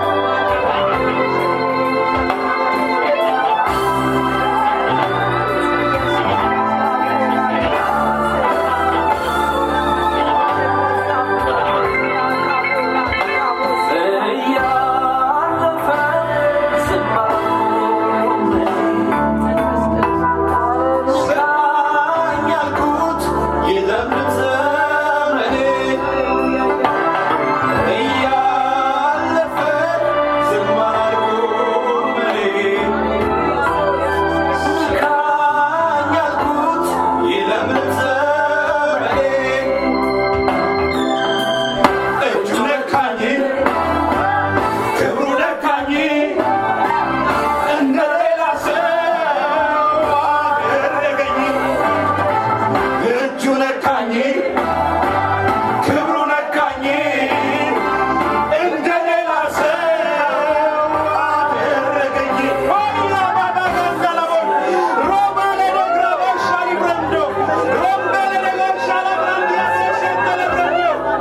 እያለፈ ሰማኝ ያልኩት የዘምር ዘመኔ እያለፈ ዝም አላልኩም እኔ ሰማኝ ያልኩት የዘምር ዘመኔ እጁ ነካኝ ክብሩ ነካኝ እንደ ሌላ ሰው አደረገኝ እጁ ነካኝ ክብሩ ነካኝ እንደ ሌላ ሰው አደረገኝ ሆላ ባባጋንዳላቦን ሮማ ለደግራባሻ ሊብረንዶ ሮምበ ለደጋሻ ላብራንዲያ ሴሸተለብረንዶ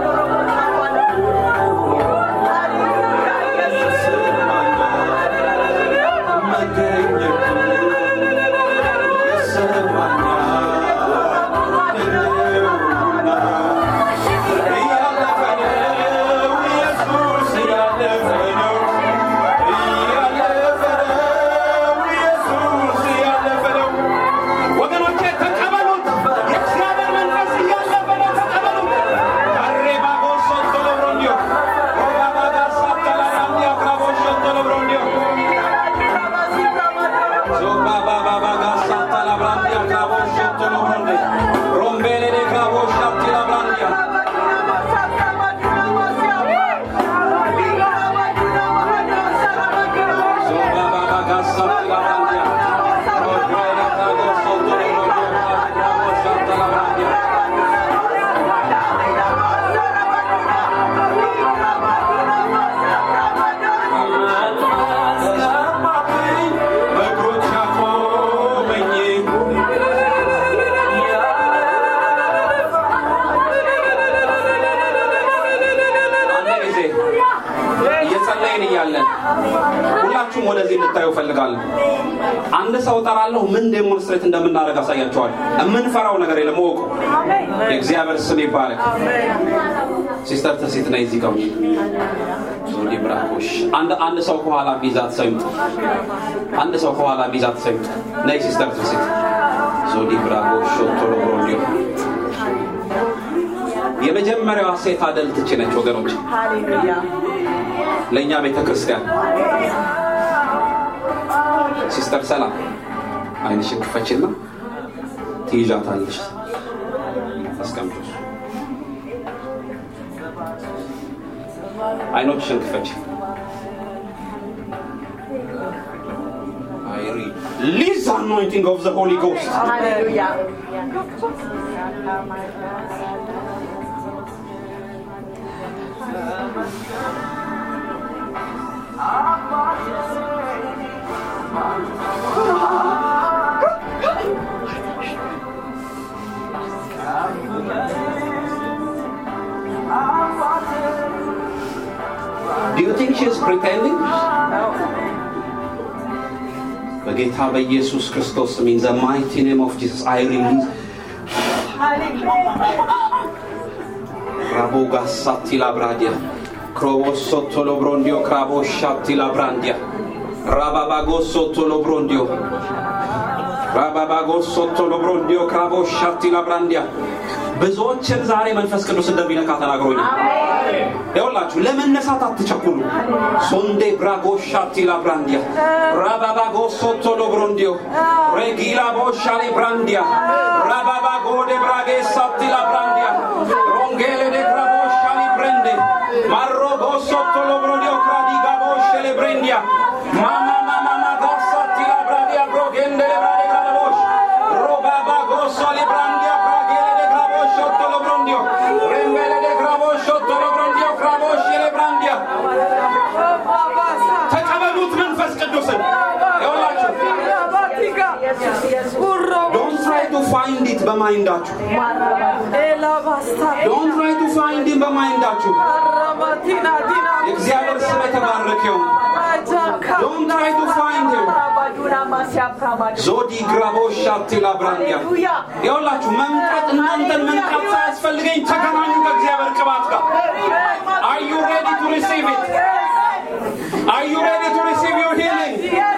ወገኖቼ ተቀበሉት። የእግዚአብሔር መንፈስ እያለፈ ነው። ተቀበሉት። አሬባ ጎሶቶ ለብሮንዲዮ ኦባባጋ ሳተላራንዲያ ክራቦሾቶ ለብሮንዲዮ ዞባባባባጋ ሳተላብራንዲያ ክራቦሾቶ ለብሮንዲ ሮምቤሌ ደ ክራቦሻቲ ላብራንዲያ ዞባባባጋ ሳተላብራንዲያ ሮምቤሌ ክራቦሾቶ ለብሮንዲዮ ክራቦሻቲ ላብራንዲያ ገባብኝ በእግሮች ያቆመኝ አንድ ጊዜ እየጸለይን እያለን ሁላችሁም ወደዚህ እንድታዩ እፈልጋለሁ። አንድ ሰው እጠራለሁ። ምን ዴሞንስትሬት እንደምናደርግ አሳያቸዋል። የምንፈራው ነገር የለም። እወቁ። የእግዚአብሔር ስም ይባረክ። ሲስተር ትርሲት ነይ እዚህ ጋር ዞዲ ብራኮሽ አንድ አንድ ሰው ከኋላ ቢዛት ሰው ይምጣ አንድ ሰው ከኋላ ቢዛት ሰው ይምጣ ነይ ሲስተር ትርሲት ዞዲ ብራኮሽ ቶሎ ብሮንዲዮ የመጀመሪያዋ ሴት አደልት እቺ ነች ወገኖች ሃሌሉያ ለእኛ ቤተ ክርስቲያን ሲስተር ሰላም አይንሽን ክፈችና ትይዣታለሽ አስቀምጦሽ አይኖችሽን ክፈች ሊዝ አኖይንቲንግ ኦፍ ዘ ሆሊ ጎስት ሃሌሉያ Do you think she is pretending? በጌታ በኢየሱስ ክርስቶስ ስም ኢን ዘ ማይቲ ኔም ኦፍ ጂሰስ አይ ሪሊዝ ራቦጋሳቲ ላብራዲያ ክሮቦሶቶ ሎብሮንዲዮ ክራቦሻቲ ላብራንዲያ ራባባጎሶቶ ሎብሮንዲዮ ራባባጎሶቶ ሎብሮንዲዮ ክራቦሻቲ ላብራንዲያ ብዙዎችን ዛሬ መንፈስ ቅዱስ እንደሚነካ ተናግሮኛል ይኸውላችሁ ለመነሳት አትቸኩሉ ሶንዴ ብራጎሻቲ ላብራንዲያ ራባባጎሶቶ ሎብሮንዲዮ ሬጊላ ቦሻሌ ብራንዲያ ራባባጎዴ ብራጌሳቲ ላብራንዲያ ሮንጌሌ ዴ ክራቦሻሊ ብሬንዴ ማሮጎሶቶ ሎብሮንዲዮ ክራዲጋ ቦሸሌ ብሬንዲያ ማማ ማማ ማጋሳቲ ላብራዲያ ብሮጌንዴ ብራዴ ክራቦሽ ሮባባጎሶሊ ብራንዲያ ብራጌሌ ዴ ክራቦሾቶ ሎብሮንዲዮ ሬምቤሌ ዴ ክራቦሾቶ ሎብሮንዲዮ ክራቦሼሌ ብራንዲያ ተቀበሉት መንፈስ ቅዱስን ይኸውላችሁ ዶንት ትራይ ቱ ፋይንድ ኢት በማይንዳችሁ ዶንት ትራይ ቱ ፋይንድ ኢት በማይንዳችሁ የእግዚአብሔር ስም የተባረከ ይሁን ዶንት ትራይ ቱ ፋይንድ ሂም ዞዲ ግራቦሻቲ ላብራንዲያ ይኸውላችሁ መምጣት እናንተን መንቃት ሳያስፈልገኝ ተገናኙ ከእግዚአብሔር ቅባት ጋር Are you ready to receive it? Are you ready to receive your healing?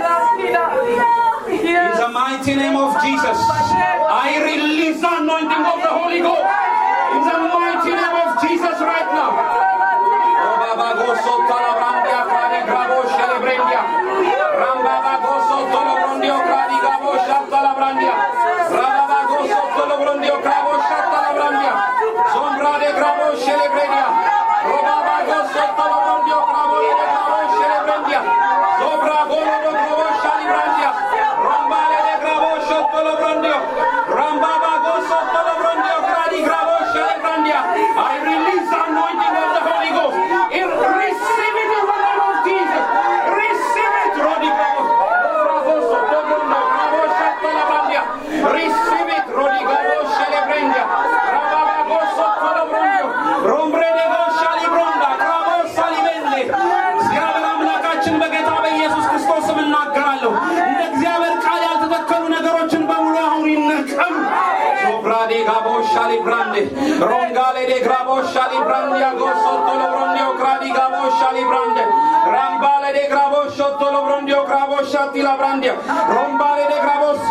In the mighty name of Jesus, I release the anointing of the Holy Ghost. In the mighty name of Jesus right now. Robabagoso talabrandia cradi grabo scelebrendia. Rambabagoso tolobrondio cradi grabo shattalabrandia. Rababagoso tolobrondio grabo shattalabrandia. Sombra de grabo scelebrendia. Robabagoso tolobrondio grabo de grabo scelebrendia. Sobra golo de grabo shalibrandia. Rambale de grabo shottolobrondio. Rambabagoso tolobrondio cradi grabo scelebrandia. I release the anointing of the Holy Ghost. In receive it in the name of Jesus. Receive it, Rodi Grabo. Raboso tolobrondio grabo shattalabrandia. Receive it, Rodi grabo scelebrandia. Rababagoso tolobrondio. Rombre de go shalibronda. Grabo salibende. እግዚአብሔር አምላካችን በጌታ በኢየሱስ ክርስቶስ ስም እናገራለሁ። እንደ እግዚአብሔር ቃል ያልተተከሉ ነገሮችን በሙሉ አሁን ይነቀሉ። ሶብራዴ ጋቦ ሻሊ ብራንዴ ሮንጋሌ ዴ ግራቦ ሻሊ ብራንዲያ ጎሶቶ ሎብሮንዲዮ ክራዲ ጋቦ ሻሊ ብራንዴ ራምባሌ ዴ ግራቦ ሾቶ ሎብሮንዲዮ ክራቦ ሻቲ ላ ብራንዲያ ሮምባሌ ዴ ግራቦሲ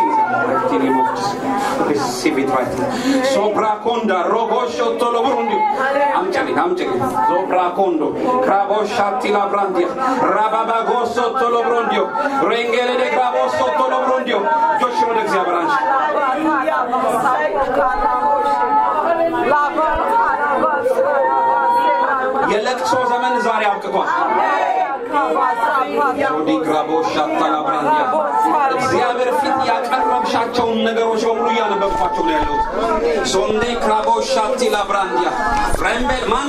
Receive it right now. Sobraconda, robo shotto lo brundi. Amceli, amceli. Sobracondo, cravo shatti la brandia. Rababago sotto lo brondio. Rengele de cravo sotto lo brondio. Joshua de Xiabranch. የለቅሶ ዘመን ዛሬ አብቅቷል። ጆዲ ግራቦ ሻታ ላ ብራንዲያ እግዚአብሔር ፊት ያቀረብሻቸውን ነገሮች በሙሉ እያነበብኳቸው ነው ያለሁት። ሶንዴ ክራቦ ሻቲ ላ ብራንዲያ ረምቤል ማን